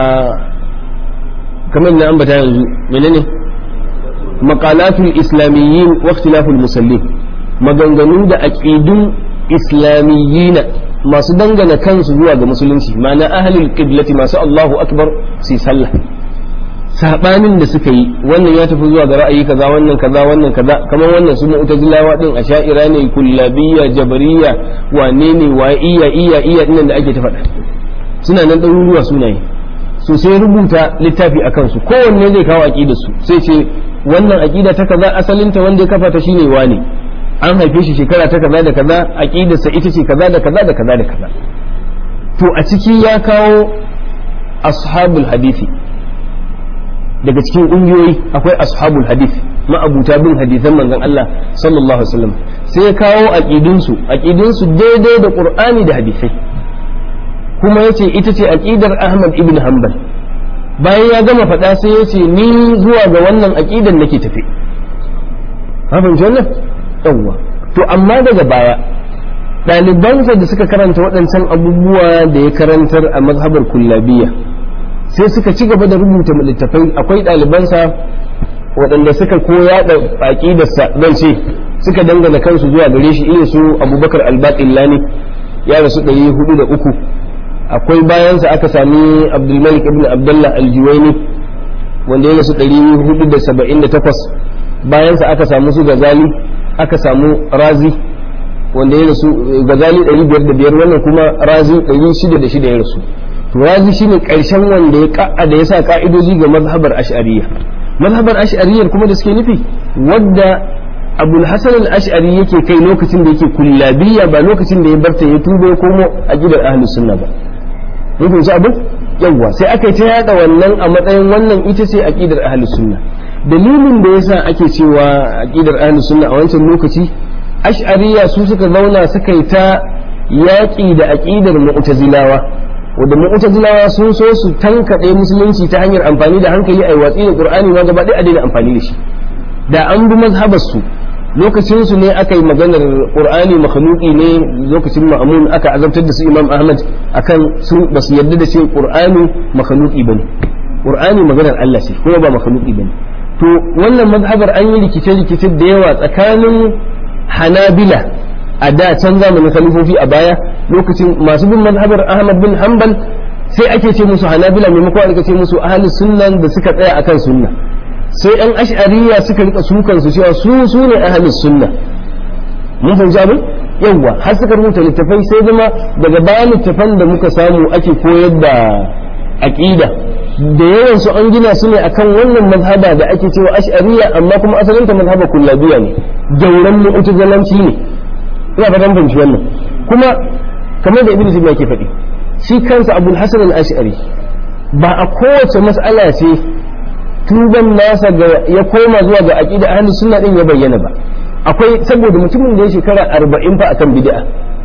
kamar na ambata yanzu menene maqalatul islamiyyin wa ikhtilaful musallin maganganu da aqidun islamiyyina masu dangana kansu zuwa ga musulunci ma'ana ahlul qiblati masu Allahu akbar sai sallah sabanin da suka yi wannan ya tafi zuwa ga ra'ayi kaza wannan kaza wannan kaza kamar wannan su mu'tazilawa din asha'ira ne kullabiyya jabariyya wane ne wa iya iya iya dinnan da ake ta faɗa suna nan ɗaruruwa sunaye so sai rubuta littafi a kansu kowanne zai kawo aqidar su sai ce wannan aqida ta kaza asalinta wanda ya kafa ta shine wane an haife shi shekara ta kaza da kaza aqidarsa ita ce kaza da kaza da kaza da kaza to a ciki ya kawo ashabul hadisi daga cikin ƙungiyoyi akwai ashabul hadith ma'abuta bin hadithan manzon Allah sallallahu alaihi wasallam sai ya kawo aqidunsu aqidunsu daidai da Qur'ani da hadisai kuma yace ita ce aqidar Ahmad ibn Hanbal bayan ya gama faɗa sai yace ni zuwa ga wannan aqidar nake tafi ka fahimci wannan yawwa to amma daga baya ɗalibansa da suka karanta waɗancan abubuwa da ya karantar a mazhabar kullabiyya sai suka ci gaba da rubuta littafai akwai ɗalibansa waɗanda suka koya da aƙidarsa zan ce suka dangana kansu zuwa gare shi irin su abubakar albaƙillani ya rasu ɗari hudu da uku akwai bayansa aka sami abdulmalik ibn abdullah aljuwaini wanda ya rasu ɗari hudu da saba'in da takwas bayansa aka samu su gazali aka samu razi wanda ya rasu gazali ɗari biyar da biyar wannan kuma razi ɗari shida da shida ya rasu to razi shine karshen wanda ya ka'a da yasa ka'idoji ga mazhabar ash'ariyya mazhabar ash'ariyyar kuma da suke nufi wadda abul hasan al-ash'ari yake kai lokacin da yake kullabiyya ba lokacin da ya barta ya tuba ya komo aqidar ahlus sunna ba mun fahimci abin yawwa sai aka yi ta yada wannan a matsayin wannan ita ce aqidar ahlus sunna dalilin da yasa ake cewa aqidar ahlus sunna a wancan lokaci ash'ariya su suka zauna suka yi ta yaƙi da aqidar mu'tazilawa wanda mu'tazilawa sun so su tankaɗe musulunci ta hanyar amfani da hankali ai watsi da qur'ani ma gaba ɗaya a daina amfani da shi da an bi mazhabar su lokacin su ne aka yi maganar qur'ani makhluqi ne lokacin ma'amun aka azabtar da su imam ahmad akan sun ba su yarda da cewa qur'ani makhluqi bane qur'ani maganar Allah ce kuma ba makhluqi bane to wannan mazhabar an yi rikice-rikice da yawa tsakanin hanabila a da can zamanin khalifofi a baya lokacin masu bin mazhabar ahmad bin hanbal sai ake ce musu hanabila maimakon aka ce musu ahli sunnan da suka tsaya akan sunna sai yan ash'ariya suka rika sukan su cewa su su ne ahli sunna mun fahimci abin yawwa har suka rubuta littafai sai zama daga bayan littafan da muka samu ake koyar da aqida da yawan su an gina su ne akan wannan mazhaba da ake cewa ash'ariya amma kuma asalin ta mazhaba kullabiya ne jauran mu'tazilanci ne ina fatan fahimci wannan kuma kamar da ibnu zubair yake faɗi shi kansa abul hasan al-ash'ari ba a kowace mas'ala ce tuban nasa ga ya koma zuwa ga aqida ahlus sunna din ya bayyana ba akwai saboda mutumin da ya shekara 40 fa akan bid'a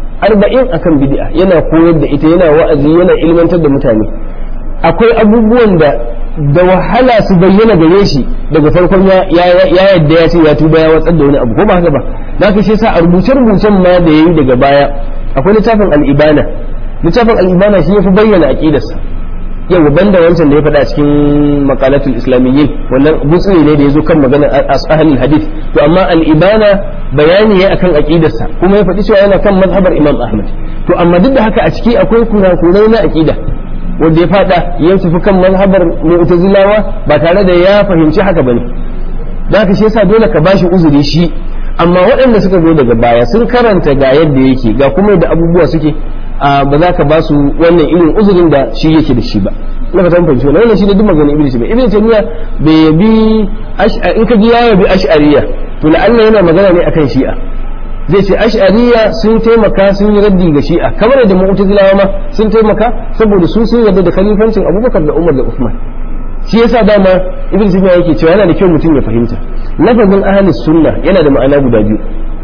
40 akan bid'a yana koyar da ita yana wa'azi yana ilmantar da mutane akwai abubuwan da da wahala su bayyana gare shi daga farkon ya yadda ya ce ya tuba ya watsar da wani abu ko ba haka ba da ka shi sa a rubuce rubucen ma da yayi daga baya akwai littafin al-ibana littafin al-ibana shi yafi bayyana aqidarsa yau banda wancan da ya faɗa cikin maqalatul islamiyyin wannan gutsuri ne da yazo kan maganar ahlul hadith to amma al-ibana bayani ya akan aqidarsa kuma ya faɗi cewa yana kan mazhabar imam ahmad to amma duk da haka a ciki akwai kurakurai na aqida wanda ya fada ya tafi kan mazhabar mu'tazilawa ba tare da ya fahimci haka bane da haka shi yasa dole ka bashi uzuri shi amma waɗanda suka zo daga baya sun karanta ga yadda yake ga kuma da abubuwa suke ba za ka ba su wannan irin uzurin da shi yake da shi ba na fatan fahimci wannan wannan shi ne duk maganin ibnu taymiya ibnu taymiya bai yabi in ka ji ya yabi ash'ariyya to la'alla yana magana ne akan shi'a zai ce ash'ariya sun taimaka sun yi raddi ga shi'a kamar da mu'tazilawa ma sun taimaka saboda su sun yarda da khalifancin abubakar da umar da usman shi yasa dama ibn taymiya yake cewa yana da kyau mutum ya fahimta lafazin ahli sunna yana da ma'ana guda biyu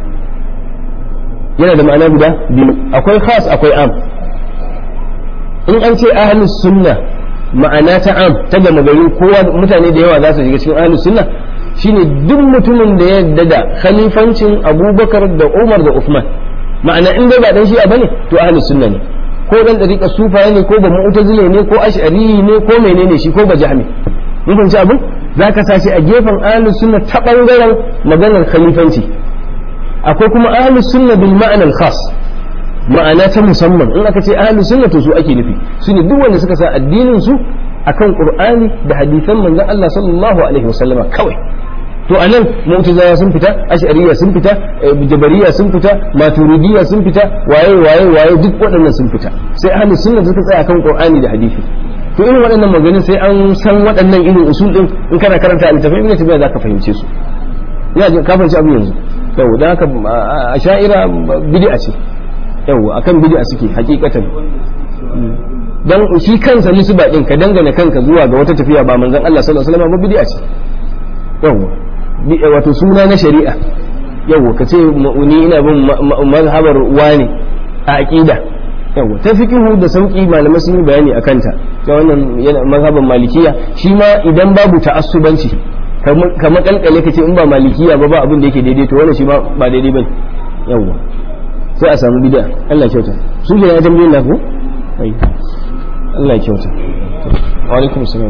yana da ma'ana guda biyu akwai khas akwai am in an ce ahli sunna ma'ana ta am ta gama gari kowa mutane da yawa za su shiga cikin ahli sunna shine duk mutumin da ya yadda da khalifancin abubakar da umar da usman ma'ana in dai ba dan shi'a bane to ahli sunna ne ko dan dariƙa sufaye ne ko ba mu'tazile ne ko ash'ari ne ko menene shi ko ba jahmi mun fahimci abin zaka sa shi a gefen ahli sunna ta bangaren maganar khalifanci akwai kuma ahli sunna bil ma'anar khas ma'ana ta musamman in aka ce ahli sunna to su ake nufi su ne duk wanda suka sa addinin su akan qur'ani da hadisan manzon Allah sallallahu alaihi wasallama kawai to anan mu'tazilawa sun fita ash'ariyya sun fita jabariya sun fita maturidiyya sun fita waye waye waye duk waɗannan sun fita sai ahlus sunna suka tsaya akan qur'ani da hadisi to irin waɗannan maganin sai an san waɗannan irin usul din in kana karanta littafin ibn tabiya zaka fahimce su ina jin ka fahimci abin yanzu yau da haka asha'ira bid'a ce yau akan bid'a suke hakikatan dan shi kansa nisba din ka dangana kanka zuwa ga wata tafiya ba manzon Allah sallallahu alaihi wasallam ba bid'a ce yawa wato suna na shari'a yawa ka ce ni ina bin mazhabar wani a aqida yawa ta fiqhu da sauki malamai sun yi bayani akan ta ta wannan yana mazhaban malikiya shi ma idan babu ta'assubanci kamar kalkale ka ce in ba malikiya ba ba abin da yake daidai to wannan shi ma ba daidai bane yawa sai a samu bid'a Allah kyauta su ke ya tambayin na ku Allah kyauta wa alaikum salam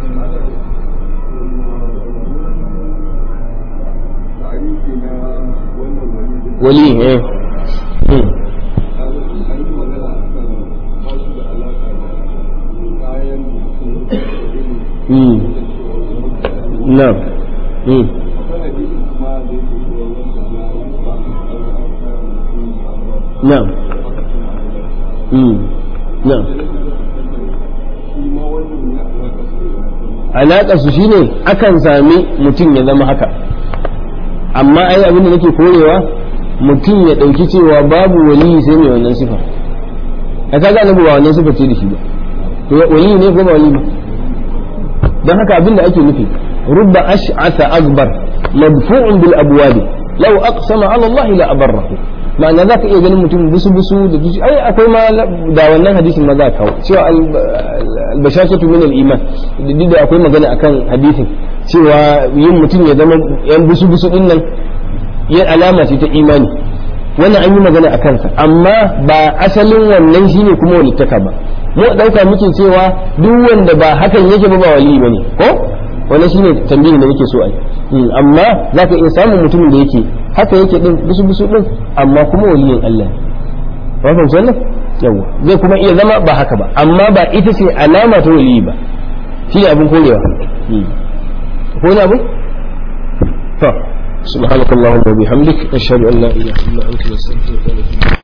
wali eh na'am na'am na'am alaƙar su shine akan sami mutum ya zama haka amma ai abin da nake korewa mutum ya ɗauki cewa babu waliyi sai mai wannan sifa a ka gane ba wannan sifa ce da shi ba to waliyi ne ko ba waliyi ba don haka abin da ake nufi rubba ash'atha akbar madfu'un bil abwabi law aqsama ala Allah la abarrahu ma'ana zaka iya ganin mutum busu busu da dusu ai akwai ma da wannan hadisin ma za ka kawo cewa albashashatu min al-iman duk da akwai magana akan hadisin cewa yin mutum ya zama yan busu busu din nan yan alama ce ta imani wannan an yi magana a kansa amma ba asalin wannan shine kuma walittaka ba mu dauka muke cewa duk wanda ba hakan yake ba ba wali bane ko wannan shine tambayin da nake so ai amma zaka iya samun mutumin da yake haka yake din busu busu din amma kuma waliyin Allah ne ba fahimci wannan yawa zai kuma iya zama ba haka ba amma ba ita ce alama ta waliyi ba shine abin korewa ko ne abu to سبحانك اللهم وبحمدك أشهد أن لا إله إلا أنت نستغفرك ونتوب